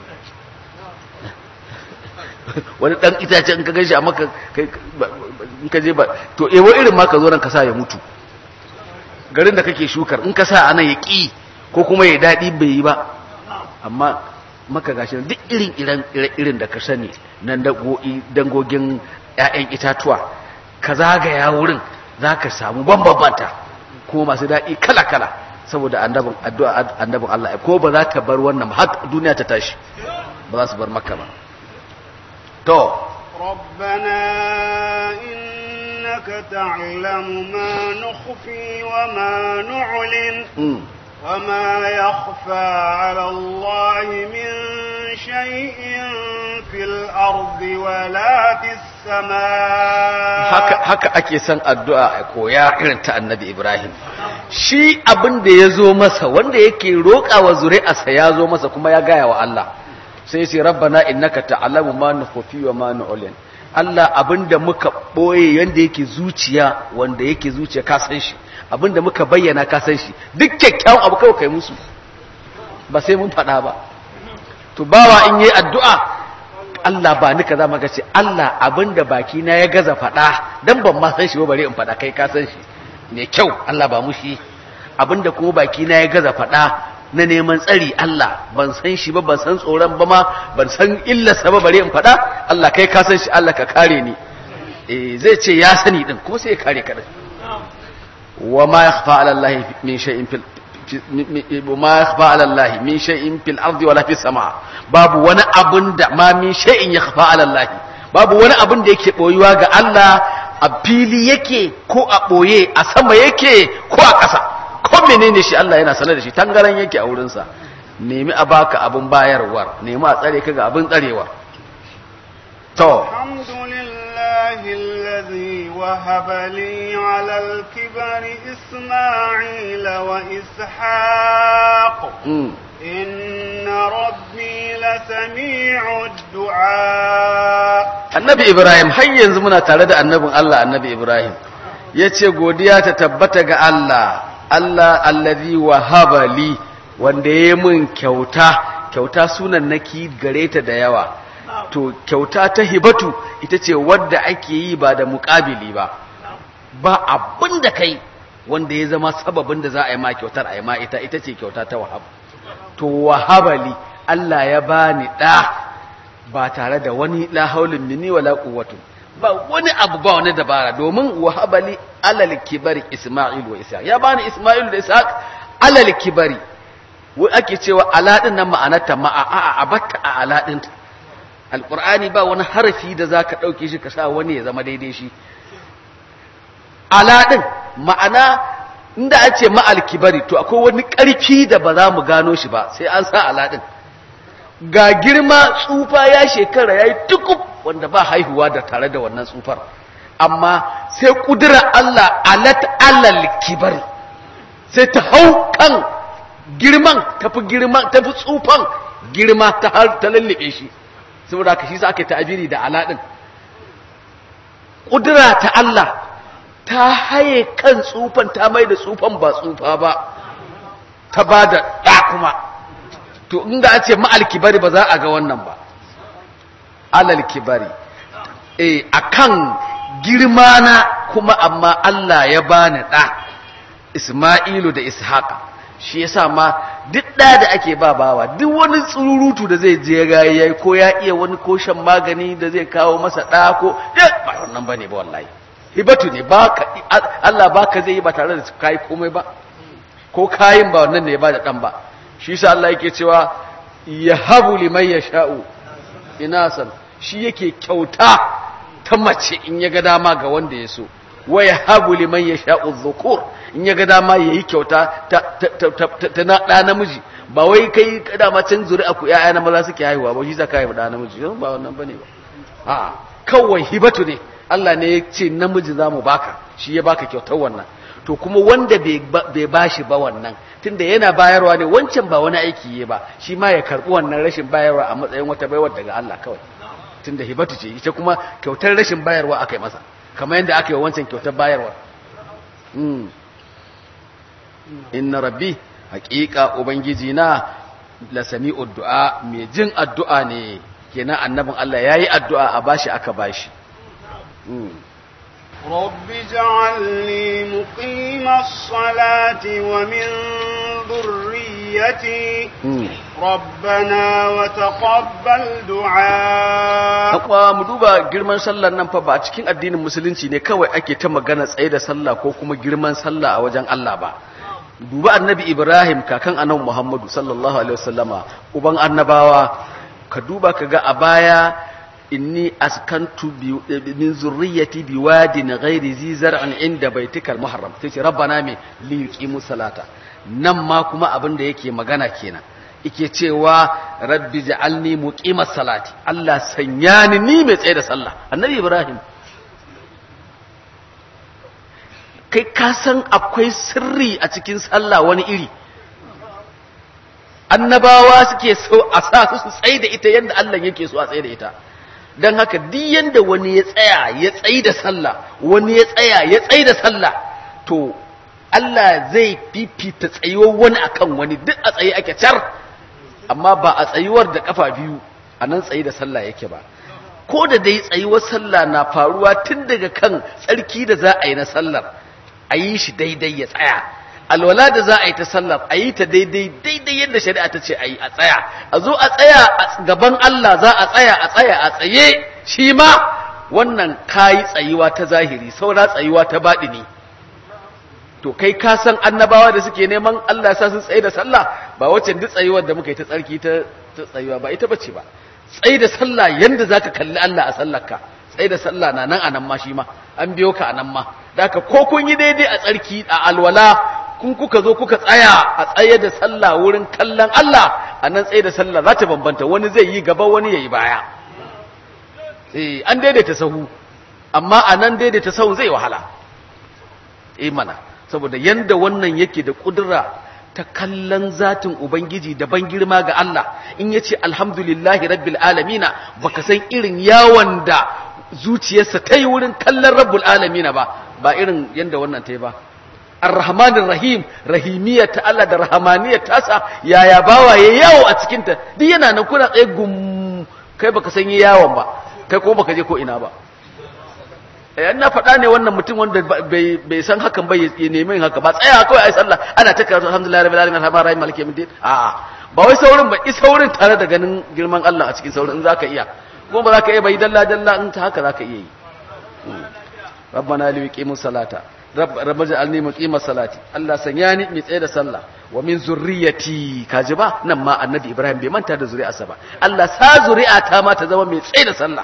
wani dan itace in ka ganshi a maka in ka je ba to ewo irin ma ka zo nan ka sa ya mutu garin da kake shukar in ka sa anan ya ƙi ko kuma ya daɗi bai yi ba amma maka gashi duk irin irin da ka sani nan dangogin 'ya'yan itatuwa ka zagaya wurin za ka samu bambambanta kuma masu daɗi kala-kala saboda annabin addu'a annabin Allah ko ba za ta bar wannan har duniya ta tashi ba za su bar maka ba to ربنا إنك تعلم ما نخفي وما نعلن mm. وما يخفى على الله من شيء في الأرض ولا في السماء haka haka ake son addu'a a koya irin ta annabi Ibrahim shi abin da ya zo masa wanda yake roƙa wa zuri'arsa ya zo masa kuma ya gaya wa Allah sai sai rabbana innaka ta'lamu ma nukhfi wa ma nu'lin Allah abinda muka boye yanda yake zuciya wanda yake zuciya ka san shi abinda muka bayyana ka san shi duk kyakkyawan abu kawai kai musu ba sai mun faɗa ba to bawa in yi addu'a Allah ba ni kaza maka ce Allah abinda baki na ya gaza faɗa dan ban ma san shi ba bare in faɗa kai ka san shi ne kyau Allah ba mu shi abinda kuma baki na ya gaza faɗa na neman tsari Allah ban san shi ba ban san tsoron ba ma ban san illarsa ba bare in faɗa Allah kai ka san shi Allah ka kare ni eh zai ce ya sani din kuma sai ya kare ka din wa ma yakhfa ala Allah min shay'in fil ma yakhfa ala Allah min shay'in fil ardi wala fis sama babu wani abun da ma min shay'in yakhfa ala Allah babu wani abun da yake boyuwa ga Allah a fili yake ko a boye a sama yake ko a ƙasa ko menene shi Allah yana sanar da shi tangaran yake a wurinsa nemi a baka abun bayarwar nemi a tsare ka ga abin tsarewa to الحمد لله الذي وهب لي على الكبر إسماعيل وإسحاق mm. إن ربي لسميع الدعاء annabi ibrahim har yanzu muna tare da annabin Allah annabi ibrahim ya ce godiya ta tabbata ga Allah Allah allazi wahaba li wanda ya mun kyauta kyauta sunan naki gare ta da yawa to kyauta ta hibatu ita ce wadda ake yi ba da muƙabili ba ba abin da kai wanda ya zama sababin da za a yi ma kyautar a yi ma ita ita ce kyauta ta wahab to wahabali Allah ya bani ɗa ba tare da wani la haulin minni wala quwwatu ba wani abu ba wani dabara domin wahabali alal kibari isma'il wa ishaq ya bani isma'il da ishaq alal kibari wai ake cewa aladin nan ma'anarta ma'a a a batta a aladin alqur'ani ba wani harafi da zaka dauke shi ka sa wani ya zama daidai shi aladin ma'ana inda an ce ma'al kibari to akwai wani karfi da ba za mu gano shi ba sai an sa aladin ga girma tsufa ya shekara ya yi tukub wanda ba haihuwa da tare da wannan tsufar amma sai kudura Allah alat alal kibari sai ta hau kan girman tafi girman tafi tsufan girma ta har ta lallabe shi saboda haka shi sa ake ta'abiri da ala din kudura ta Allah ta haye kan tsufan ta mai da tsufan ba tsufa ba ta ba da ɗa kuma to inda a ce ma'al kibari ba za a ga wannan ba alal kibari eh akan girma na kuma amma Allah ya bani ɗa Isma'ilu da Ishaqa shi yasa ma duk ɗa da ake ba bawa duk wani tsururutu da zai je ga yayi ko ya iya wani ko shan magani da zai kawo masa ɗa ko ba wannan bane ba wallahi hibatu ne baka Allah baka zai yi ba tare da kai komai ba ko kayin ba wannan ne ba da ɗan ba shi yasa Allah yake cewa yahabu liman yasha'u inasan shi yake kyauta ta mace in ya ga dama ga wanda ya so wa yahabu liman yasha'u dhukur in ya ga dama yayi kyauta ta ta na da namiji ba wai kai dama can zuri'a ku ƴaƴa na maza suke haihuwa ba shi zaka haihu da namiji ba wannan bane ba a kawai hibatu ne Allah ne ya ce namiji zamu baka shi ya baka kyautar wannan to kuma wanda bai bashi ba wannan tunda yana bayarwa ne wancan ba wani aiki yi ba shi ma ya karbi wannan rashin bayarwa a matsayin wata baiwar daga Allah kawai tunda hibatu ce ita kuma kyautar rashin bayarwa aka yi masa kamar yadda aka yi wancan kyautar bayarwa inna rabbi haƙiƙa ubangiji na la sami'u du'a mai jin addu'a ne kenan annabin Allah yayi addu'a a bashi aka bashi رب اجعلني مقيم الصلاة ومن ذريتي ربنا وتقبل دعاء Akwa mu duba girman sallar nan fa ba a cikin addinin musulunci ne kawai ake ta magana tsaye da sallah ko kuma girman sallah a wajen Allah ba. Duba annabi Ibrahim kakan annabi Muhammadu sallallahu alaihi wasallama uban annabawa ka duba ka ga a baya inni askantu min zurriyyati biwadin ghairi zi zar'an inda baitikal muharram sai ce rabbana me li yuqimu salata nan ma kuma abin da yake magana kenan yake cewa rabbi ja'alni muqimas salati Allah sanya ni ni mai tsaye da sallah annabi ibrahim kai ka san akwai sirri a cikin sallah wani iri annabawa suke so a sa su tsaye da ita yadda Allah yake so a tsaye da ita don haka duk yanda wani ya tsaya ya tsayi da sallah wani ya tsaya ya tsayi da sallah to Allah zai fifita tsayuwar wani akan wani duk a tsaye ake car amma ba a tsayuwar da kafa biyu a nan tsayi da sallah yake ba ko da dai tsayuwar sallah na faruwa tun daga kan tsarki da za a yi na sallar a yi shi daidai ya tsaya alwala da za a yi ta sallar a yi ta daidai daidai yadda shari'a ta ce a yi a tsaya a zo a tsaya a gaban Allah za a tsaya a tsaya a tsaye shi ma wannan kayi tsayuwa ta zahiri saura tsayuwa ta baɗini to kai ka san annabawa da suke neman Allah sa sun tsaye da sallah ba wacce duk tsayuwar da muka yi ta tsarki ta tsayuwa ba ita bace ba tsaye da sallah yanda zaka kalli Allah a sallarka tsaye da sallah na nan anan ma shi ma an biyo ka anan ma da ko kun yi daidai a tsarki a alwala kun kuka zo kuka tsaya a tsaye da sallah wurin kallon Allah a nan tsaye da sallah za ta bambanta wani zai yi gaba wani ya yi baya eh an daidaita sahu amma a nan daidaita sahu zai wahala eh mana saboda yanda wannan yake da kudura ta kallon zatin ubangiji da ban girma ga Allah in yace alhamdulillahi rabbil alamina baka san irin yawon da zuciyarsa ta yi wurin kallon rabbul alamina ba ba irin yanda wannan ta yi ba Ar-Rahmanir Rahim rahimiyar ta Allah da rahamaniyar tasa yaya bawa ya yawo a cikin ta duk yana nan kuna tsaye gum kai baka san yawon ba kai ko baka je ko ina ba eh na faɗa ne wannan mutum wanda bai bai san hakan ba ya nemi yin haka ba tsaya kawai ai sallah ana ta karatu alhamdulillah rabbil alamin arrahmanir rahim maliki yawmiddin a ba wai saurin ba i saurin tare da ganin girman Allah a cikin saurin in zaka iya kuma ba zaka iya bai dalla dalla in ta haka zaka iya yi rabbana liqimus salata rabba ja'alni muqimas salati Allah sanya ni mai tsaye da sallah wa min zurriyati kaji ba nan ma annabi Ibrahim bai manta da zuri'arsa ba Allah sa zuri'ata ma ta zama mai tsaye da sallah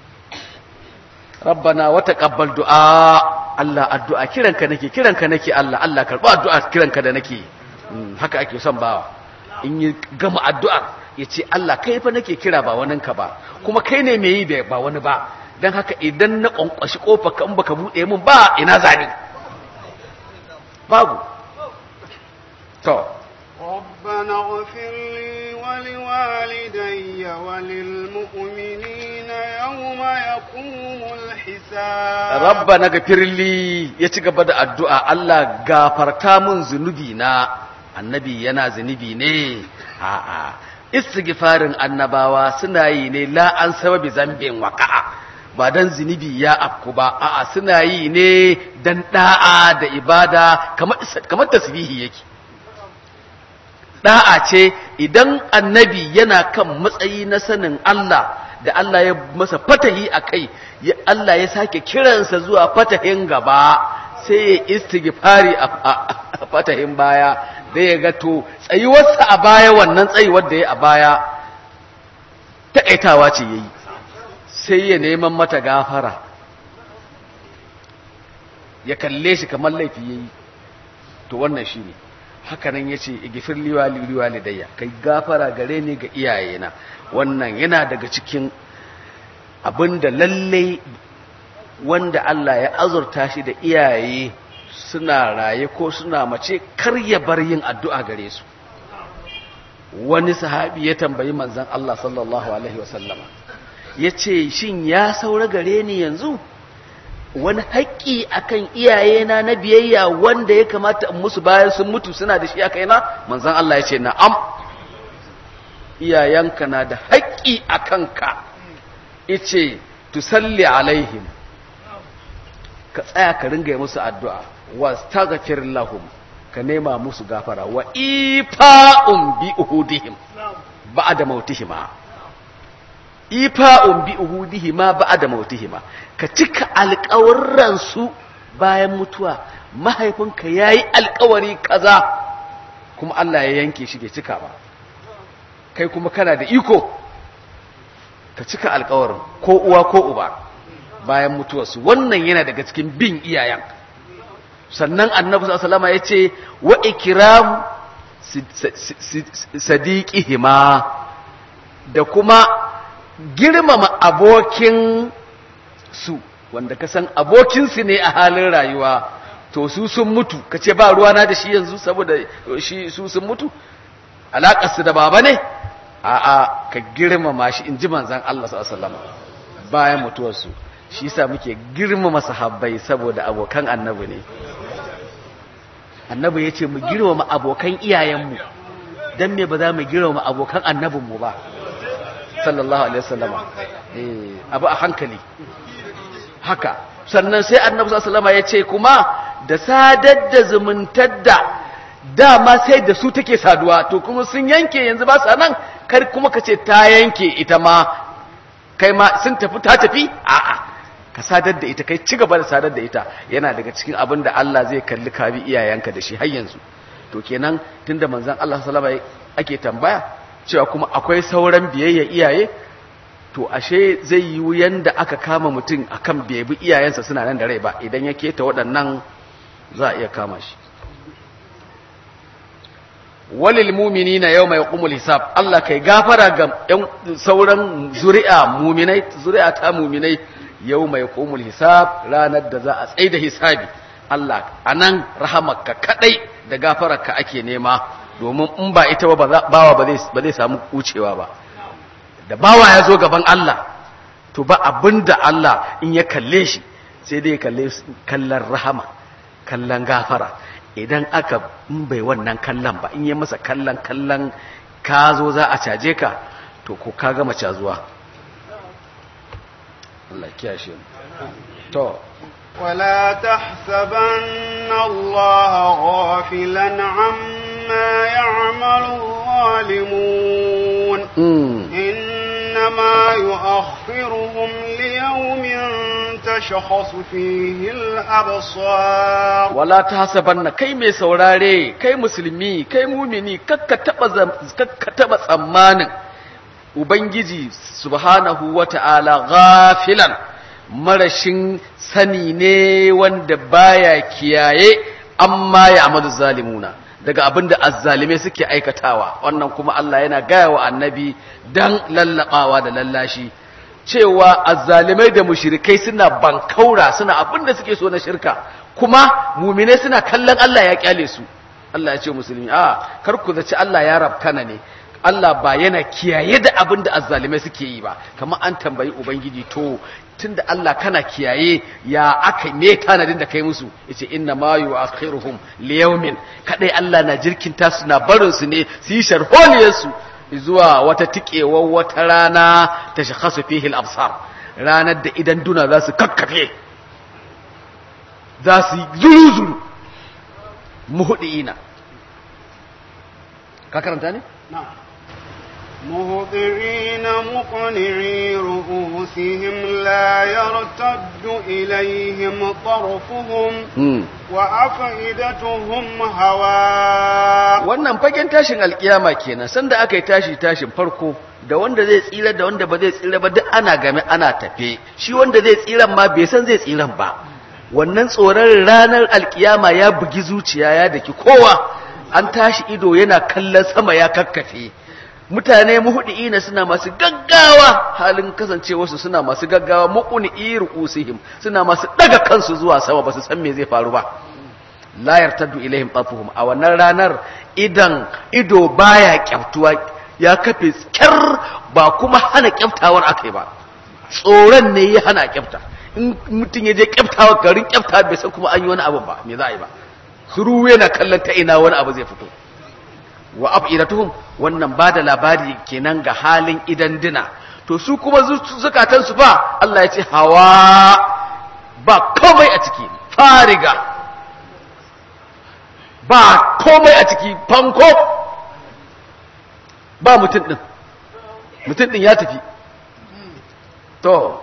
rabbana wa taqabbal du'a Allah addu'a kiranka nake kiranka nake Allah Allah karba addu'a kiranka da nake haka ake son bawa in yi gama addu'a yace Allah kai fa nake kira ba waninka ba kuma kai ne mai yi da ba wani ba dan haka idan na kwankwashi kofa kan baka bude min ba ina zani babu to ربنا اغفر لي ولوالدي وللمؤمنين يوم يقوم الحساب rabbana gafirli ya ci gaba da addu'a Allah gafarta mun zunubi na annabi yana zunubi ne a'a istighfarin annabawa suna yi ne la an sababi zambin waqa'a ba dan zunubi ya afku ba a'a suna yi ne dan da'a da ibada kamar kamar tasbihi yake da'a ce idan annabi yana kan matsayi na sanin Allah da Allah ya masa fatahi a kai ya- Allah ya sake kiransa zuwa fatahin gaba sai ya istighfari a a- a fatahin baya da ya ga to tsayuwarsa a baya wannan tsayuwar da ya a baya taƙaitawa ce yayi sai ya neman mata gafara ya kalle shi kamar laifi yayi to wannan shine haka nan yace igfir liwali liwalidayya kai gafara gare ni ga iyayena wannan yana daga cikin abinda lalle wanda Allah ya azurta shi da iyaye suna raye ko suna mace kar ya bar yin addu'a gare su wani sahabi ya tambayi manzon Allah sallallahu alaihi wasallama yace shin ya saura gare ni yanzu wani haƙƙi akan iyayena na biyayya wanda ya kamata in musu bayan sun mutu suna da shi a kaina manzon Allah ya ce na'am iyayenka na da haƙƙi a kanka ice tusalli alaihim ka tsaya ka ringa yi musu addu'a wastaghfir lahum ka nema musu gafara wa ifa'un bi uhudihim ba'da mautihima ifa'un bi uhudihima ba'da mautihima ka cika alƙawarran su bayan mutuwa mahaifinka yayi alƙawari kaza kuma Allah ya yanke shi bai cika ba kai kuma kana da iko ka cika alƙawarin ko uwa ko uba bayan mutuwarsu wannan yana daga cikin bin iyayen sannan annabi sallallahu alaihi ya ce wa ikram sadiqihima da kuma girmama abokin su wanda ka san abokin su ne a halin rayuwa to su sun mutu kace ba ruwa na da shi yanzu saboda shi su sun mutu alakar su da baba ne a'a ka girmama shi inji manzon Allah sallallahu alaihi wasallam bayan mutuwarsu shi sa muke girmama sahabbai saboda abokan annabi ne annabi ya ce mu girmama abokan iyayenmu don me ba za mu girmama abokan annabinmu ba sallallahu alaihi wasallama eh abu a hankali haka sannan sai annabi sallallahu alaihi ya ce kuma da sadar da zumuntar da dama sai da su take saduwa to kuma sun yanke yanzu ba sa nan kar kuma ka ce ta yanke ita ma kai ma sun tafi ta tafi a'a ka sadar da ita kai ci gaba da sadar da ita yana daga cikin abin da Allah zai kalli ka bi iyayenka da shi har yanzu to kenan tunda manzon Allah sallallahu alaihi ake tambaya cewa kuma akwai sauran biyayya iyaye to ashe zai yi yanda aka kama mutum akan bai bi iyayensa suna nan da rai ba idan ya keta waɗannan za a iya kama shi walil mu'minina yawma yaqumul hisab Allah kai gafara ga sauran zuri'a mu'minai zuri'a ta mu'minai yau mai komul hisab ranar da za a tsaye da hisabi Allah a nan rahamarka kadai da gafararka ake nema domin in ba ita ba bawa ba zai samu wucewa ba da bawa ya zo gaban Allah to ba abin da Allah in ya kalle shi sai dai kalle kallon rahama kallon gafara idan aka in bai wannan kallon ba in yi masa kallon kallon ka zo za a caje ka to ko ka gama cazuwa Allah kiyashe mu to ولا تحسبن الله غافلا عما يعمل الظالمون إنما يؤخرهم ليوم تشخص فيه الأبصار ولا تحسبن كي مي سوراري كي مسلمي كي مؤمني كك تبا tsammanin Ubangiji subhanahu wa ta'ala ghafilan marashin sani ne wanda baya kiyaye amma ya amadu zalimuna daga abinda azzalimai suke aikatawa wannan kuma Allah yana gaya wa annabi dan lallabawa da lallashi cewa azzalimai da mushrikai suna bankaura suna abinda suke so na shirka kuma muminai suna kallon Allah ya kyale su Allah ya ce musulmi a kar ku zaci Allah ya rabkana ne Allah ba yana kiyaye da abin da azzalimai suke yi ba kamar an tambayi ubangiji to tunda Allah kana kiyaye ya aka me tanadin da kai musu yace inna ma yu'akhiruhum liyawmin kadai Allah na jirkinta su na barin su ne su yi sharholiyar su zuwa wata tikewar wata rana ta shakhasu fihi al-absar ranar da idan duna za su kakkafe za su yi zuru muhudiina ka karanta ne نعم مهطعين مقنعي رؤوسهم لا يرتد إليهم طرفهم hmm. وأفئدتهم هواء wannan fagen tashin alkiyama kenan sanda aka yi tashi tashin farko da wanda zai tsira da wanda ba zai tsira ba duk ana game ana tafe shi wanda zai tsiran ma bai san zai tsiran ba wannan tsoron ranar alkiyama ya bugi zuciya ya daki kowa an tashi ido yana kallon sama ya kakkafe mutane muhudiina suna masu gaggawa halin kasancewarsu suna masu gaggawa muquni ru'usihim suna masu daga kansu zuwa sama ba su san me zai faru ba la yartaddu ilaihim tafuhum a wannan ranar idan ido baya kyaftuwa ya kafe kyar ba kuma hana kyaftawar akai ba tsoron ne ya hana kyafta in mutum ya je kyaftawa garin kyafta bai san kuma an yi wani abu ba me za a yi ba suru yana kallon ta ina wani abu zai fito wa afidatuhum wannan ba da labari kenan ga halin idan dina to su kuma zukatan su ba Allah ya ce hawa ba komai a ciki fariga ba komai a ciki fanko ba mutum din mutum din ya tafi to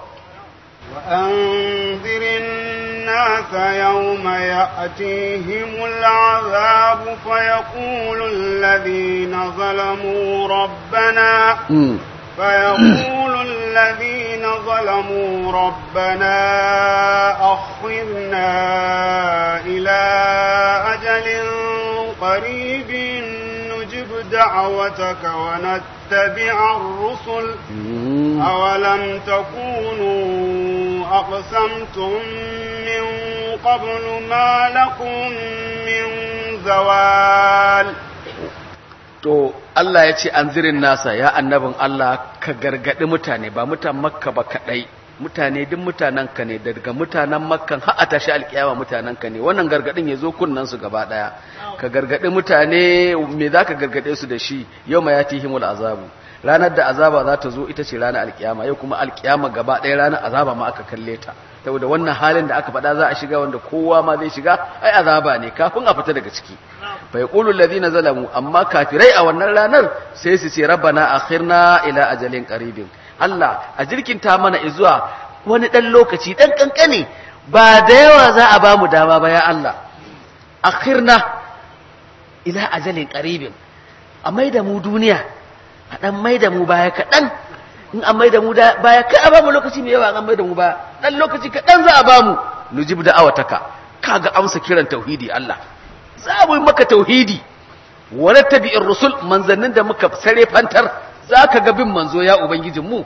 وأنذر الناس يوم يأتيهم العذاب فيقول الذين ظلموا ربنا mm. فيقول الذين ظلموا ربنا أخرنا إلى أجل قريب نجب دعوتك ونتبع الرسل Mm. أولم تكونوا أقسمتم من قبل ما لكم من زوال to Allah ya ce an zirin nasa ya annabin Allah ka gargadi mutane ba mutan makka ba kadai mutane duk mutanen ka ne daga mutanen makkan har a tashi alkiyama mutanen ka ne wannan gargadin ya zo kunnan su gaba daya ka gargadi mutane me za ka gargade su da shi yau ma yatihimul azabu ranar da azaba za ta zo ita ce ranar alkiyama yau kuma alkiyama gaba ɗaya ranar azaba ma aka kalle ta saboda wannan halin da aka faɗa za a shiga wanda kowa ma zai shiga ai azaba ne kafin a fita daga ciki fa yaqulu alladhina zalamu amma kafirai a wannan ranar sai su ce rabbana akhirna ila ajalin qaribin Allah a jirkinta mana izuwa wani dan lokaci dan kankane ba da yawa za a bamu dama ba ya Allah akhirna ila ajalin qaribin a maida mu duniya a dan maida mu baya kaɗan in an maida mu da- baya kai a bamu lokaci mai yawa an maida mu baya dan lokaci kaɗan za a bamu nujib da awataka kaga amsa kiran tauhidi Allah za mu yi maka tauhidi wa nattabi'ir rusul manzannin da muka sare fantar zaka ga bin manzo ya ubangijin mu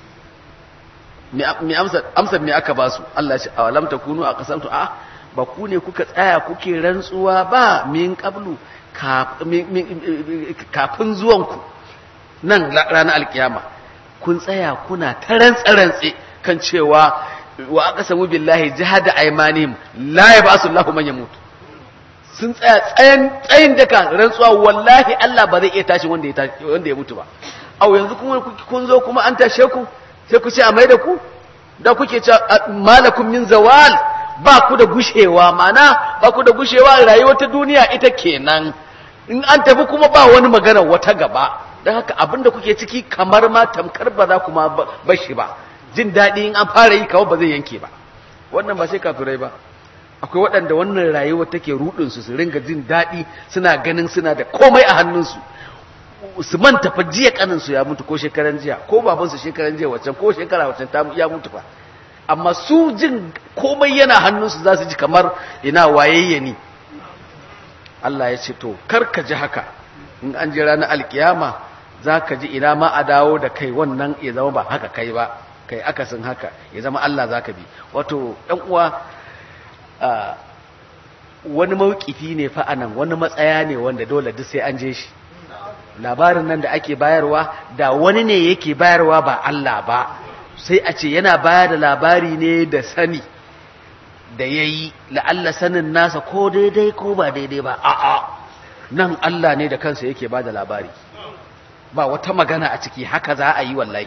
me amsa amsa me aka ba su Allah ya ce awalam takunu aqsamtu a ba ku ne kuka tsaya kuke rantsuwa ba min qablu kaf- min- min- kafin zuwanku nan la- ranar alkiyama kun tsaya kuna ta rantsa-rantse kan cewa wa aka samu billahi jihada aimanihim la ya ba su Allahu man yamut sun tsaya tsayin tsayin daka rantsuwa wallahi Allah ba zai iya tashi wanda ya tashi wanda ya mutu ba au yanzu kuma ku- kun zo kuma an tashe ku sai ku ce a mai da ku da kuke ce malakum min zawal ba ku da gushewa mana ba ku da gushewa rayuwar ta duniya ita kenan in an tafi kuma ba wani magana wata gaba don haka abinda kuke ciki kamar ma tamkar ba za ku ma ba- bashi ba jin daɗi in an fara yi kawai ba zai yanke ba wannan ba sai kafirai ba akwai waɗanda wannan rayuwa take rudinsu su ringa jin daɗi suna ganin suna da komai a hannunsu su manta fa jiya kaninsu ya mutu ko shekaran jiya ko babansu shekaran jiya waccan ko shekara waccan ta ya mutu fa amma su jin komai yana hannunsu za su ji kamar ina wayayye ni Allah ya ce to kar ka ji haka in an ji ranar alkiyama za ka ji ina ma a dawo da kai wannan ya zama ba haka kai ba kai akasin haka ya zama Allah za ka bi wato ɗan uwa ah, wani mawkifi ne fa anan wani matsaya ne wanda dole duk sai an je shi labarin nan da ake bayarwa da wani ne yake bayarwa ba Allah ba sai a ce yana bayar da labari ne da sani da ya yi la'alla sanin nasa ko daidai ko ba daidai ba a'a nan Allah ne da kansa yake ba da labari ba wata magana a ciki haka za a yi wallahi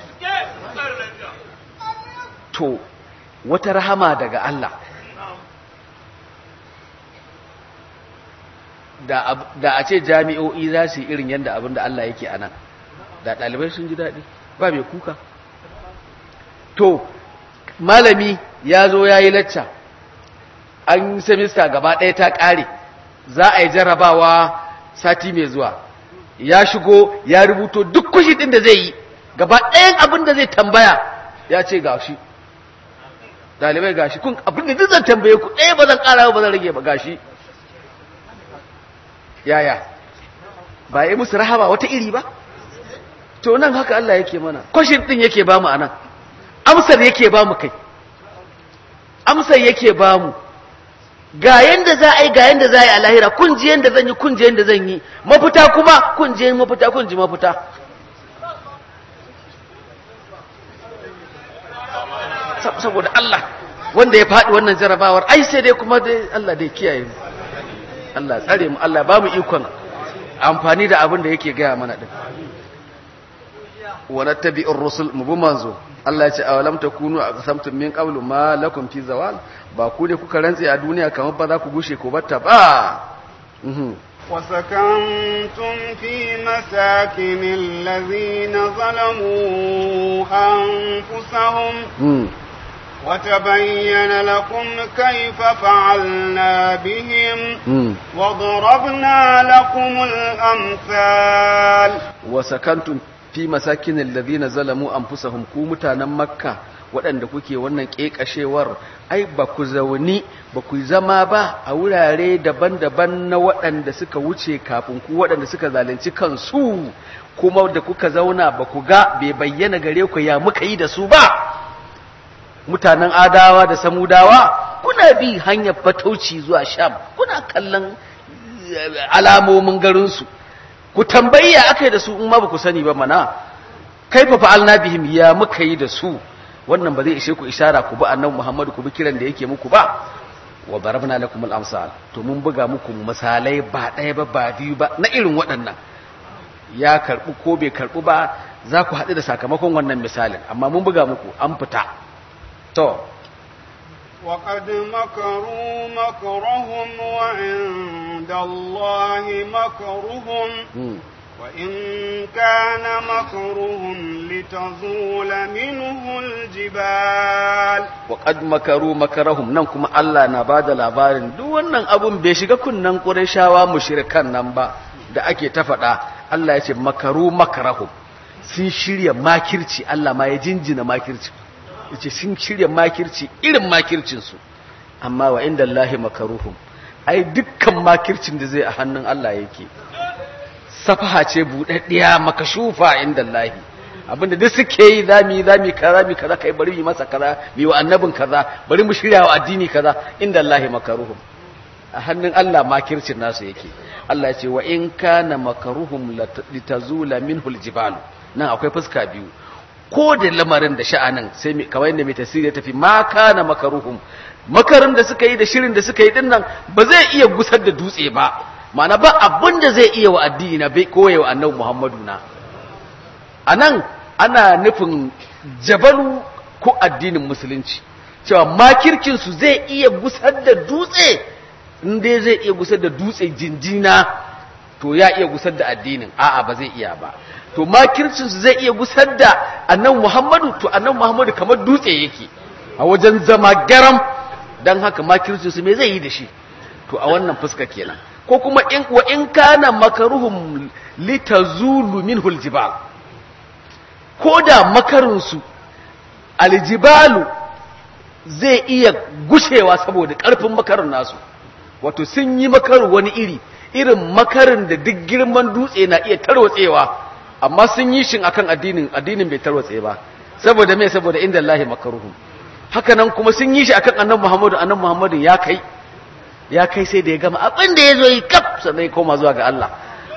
to wata rahama daga Allah da a ce jami'o'i za su yi irin yadda abin da Allah yake a nan da ɗalibai sun ji daɗi ba mai kuka to malami ya zo ya yi lacca an semista gaba ɗaya ta ƙare za a yi jarrabawa sati mai zuwa ya shigo ya rubuto duk kushi ɗin da zai yi gaba ɗayan abin da zai tambaya ya ce gashi ɗalibai gashi kun abin da zan tambaye ku ɗaya ba zan ƙara ba zan rage ba gashi yaya ba yi musu rahama wata iri ba to nan haka Allah yake mana kwashin ɗin yake ba mu a nan amsar yake ba mu kai amsar yake ba mu ga yanda za a yi ga yanda za a yi a lahira kun ji yanda zan yi kun ji yanda zan yi mafita kuma kun ji mafita kun ji mafita saboda Allah wanda ya faɗi wannan jarabawar ai sai dai kuma dai Allah dai kiyaye mu Allah tsare mu Allah ba mu ikon amfani da abin da yake gaya mana din wa nattabi'ur rusul mu bi manzo Allah ya ce awalam takunu aqsamtum min qablu ma lakum fi zawal ba ku ne kuka rantse a duniya kamar ba za ku gushe ko batta ba وسكنتم في مساكن الذين ظلموا أنفسهم وتبين لكم كيف فعلنا بهم وضربنا لكم الأمثال وسكنتم fi masakin alladhina zalamu anfusahum ku mutanen makka waɗanda kuke wannan ƙeƙashewar ai ba ku zauni ba ku zama ba a wurare daban-daban na waɗanda suka wuce kafin ku waɗanda suka zalunci kansu kuma da kuka zauna ba ku ga bai bayyana gare ku ya muka yi da su ba mutanen adawa da samudawa kuna bi hanyar fatauci zuwa sham kuna kallon alamomin garinsu ku tambayi ya aka yi da su in ma ba ku sani ba mana kaifa fa'alna bihim ya muka yi da su wannan ba zai ishe ku ishara ku bi annabi Muhammad ku bi kiran da yake muku ba wa barabna lakum al-amsal to mun buga muku misalai ba ɗaya ba ba biyu ba na irin waɗannan ya karɓi ko bai karɓi ba za ku haɗu da sakamakon wannan misalin amma mun buga muku an fita to وقد مكروا مكرهم وعند الله مكرهم وإن كان مكرهم لتزول منه الجبال وقد مكروا مكرهم nan kuma Allah na bada labarin duk wannan abun bai shiga kunnan Qurayshawa mushrikan nan ba da ake ta faɗa Allah ya ce makaru makarahum sun shirya makirci Allah ma ya jinjina makirci yace sun shirya makirci irin makircinsu amma wa inda Allahi makaruhum ai dukkan makircin da zai a hannun Allah yake safaha ce buɗaɗɗiya makashufa inda Allahi abinda duk suke yi zami zami kaza mi kaza kai bari mu masa kaza mi wa annabin kaza bari mu shirya wa addini kaza inda Allahi makaruhum a hannun Allah makircin nasu yake Allah ya ce wa in kana makaruhum litazula minhu aljibalu nan akwai fuska biyu ko da lamarin da sha'anin sai kamar yadda mai tasiri ya tafi ma kana makaruhum makarin da suka yi da shirin da suka yi din nan ba zai iya gusar da dutse ba ma'ana ba abin da zai iya wa addini na bai koya wa annabi Muhammadu na anan ana nufin jabalu ko addinin musulunci cewa makirkin su zai iya gusar da dutse in dai zai iya gusar da dutse jinjina to ya iya gusar da addinin a'a ba zai iya ba to makircinsu zai iya gusar da annabi Muhammadu to annabi Muhammadu kamar dutse yake a wajen zama garam dan haka makircinsu me zai yi da shi to a wannan fuska kenan ko kuma in wa in kana makaruhum litazulu minhu aljibal ko da makarinsu aljibalu zai iya gushewa saboda karfin makarin nasu wato sun yi makaru wani iri irin makarin da duk girman dutse na iya tarwatsewa amma sun yi shin akan addinin addinin bai tarwatse ba saboda me saboda inda Allahi makaruhum haka nan kuma sun yi shi akan annabi Muhammadu annabi Muhammadu ya kai ya kai sai da ya gama abin da ya zo yi kaf sannan ya koma zuwa ga Allah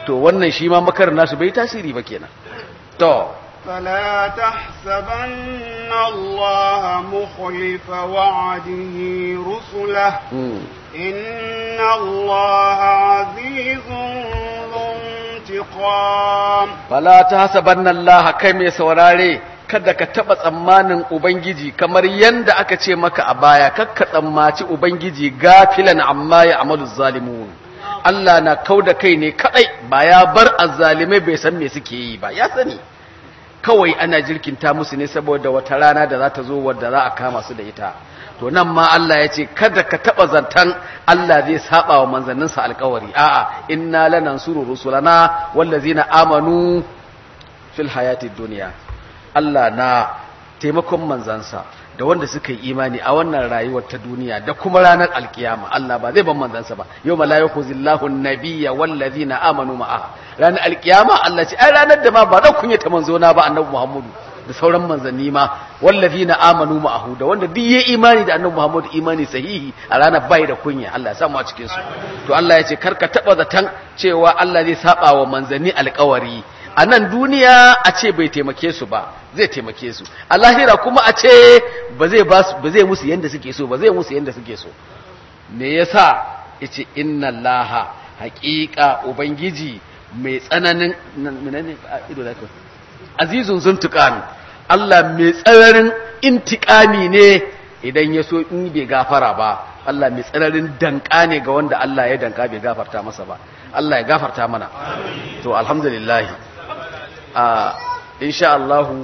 to wannan shi ma makar nasu bai tasiri ba kenan to فلا تحسبن الله مخلف وعده رسله إن الله عزيز ذو انتقام فلا تحسبن الله كم يسوراري kada ka taba tsammanin ubangiji kamar yanda aka ce maka a baya kakka tsammaci ubangiji gafilan amma ya amalu zalimun Allah na kauda kai ne kadai ba ya bar azzalimai bai san me suke yi ba ya sani kawai ana jirkinta musu ne saboda wata rana da za ta zo wadda za a kama su da ita to nan ma Allah ya ce kada ka taba zantan Allah zai saba wa manzanninsa alkawari a'a inna lanansuru rusulana wallazina amanu fil hayatid dunya Allah na taimakon manzansa da wanda suka yi imani a wannan rayuwar ta duniya da kuma ranar alkiyama Allah ba zai ban manzansa ba yau mala'iku zillahu nabiyya wallazina amanu ma'a ranar alkiyama Allah ce ai ranar da ma ba da kunya ta manzo na ba annabi Muhammadu da sauran manzanni ma wallazina amanu ma'ahu da wanda duk yayi imani da annabi Muhammadu imani sahihi a ranar bai da kunya Allah ya samu a cikin su to Allah ya ce karka taba zatan cewa Allah zai saba wa manzanni alkawari a nan duniya a ce bai taimake su ba zai taimake su a lahira kuma a ce ba zai ba zai musu yanda suke so ba zai musu yanda suke so me yasa yace inna allaha haqiqa ubangiji mai tsananin menene ido da ka azizun zuntuqan Allah mai tsananin intiqami ne idan ya so in bai gafara ba Allah mai tsananin danka ne ga wanda Allah ya danka bai gafarta masa ba Allah ya gafarta mana to alhamdulillah a insha Allahu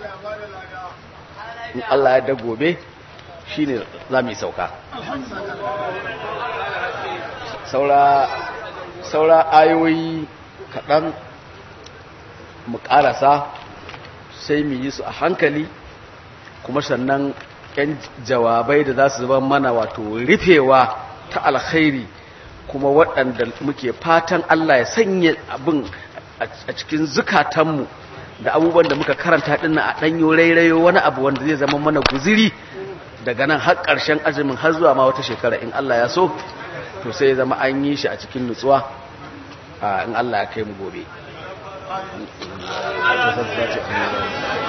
in Allah ya da gobe shine za mu yi sauka saura saura ayoyi kaɗan mu ƙarasa sai mu yi su a hankali kuma sannan ‘yan jawabai da za su zama mana wato rufewa ta alkhairi kuma waɗanda muke fatan Allah ya sanya abin a cikin zukatanmu da abubuwan da muka karanta dinnan a ɗanyo rairayo wani abu wanda zai zama mana guziri daga nan har ƙarshen azumin har zuwa ma wata shekara in Allah ya so to sai zama an yi shi a cikin nutsuwa in Allah ya kai mu gobe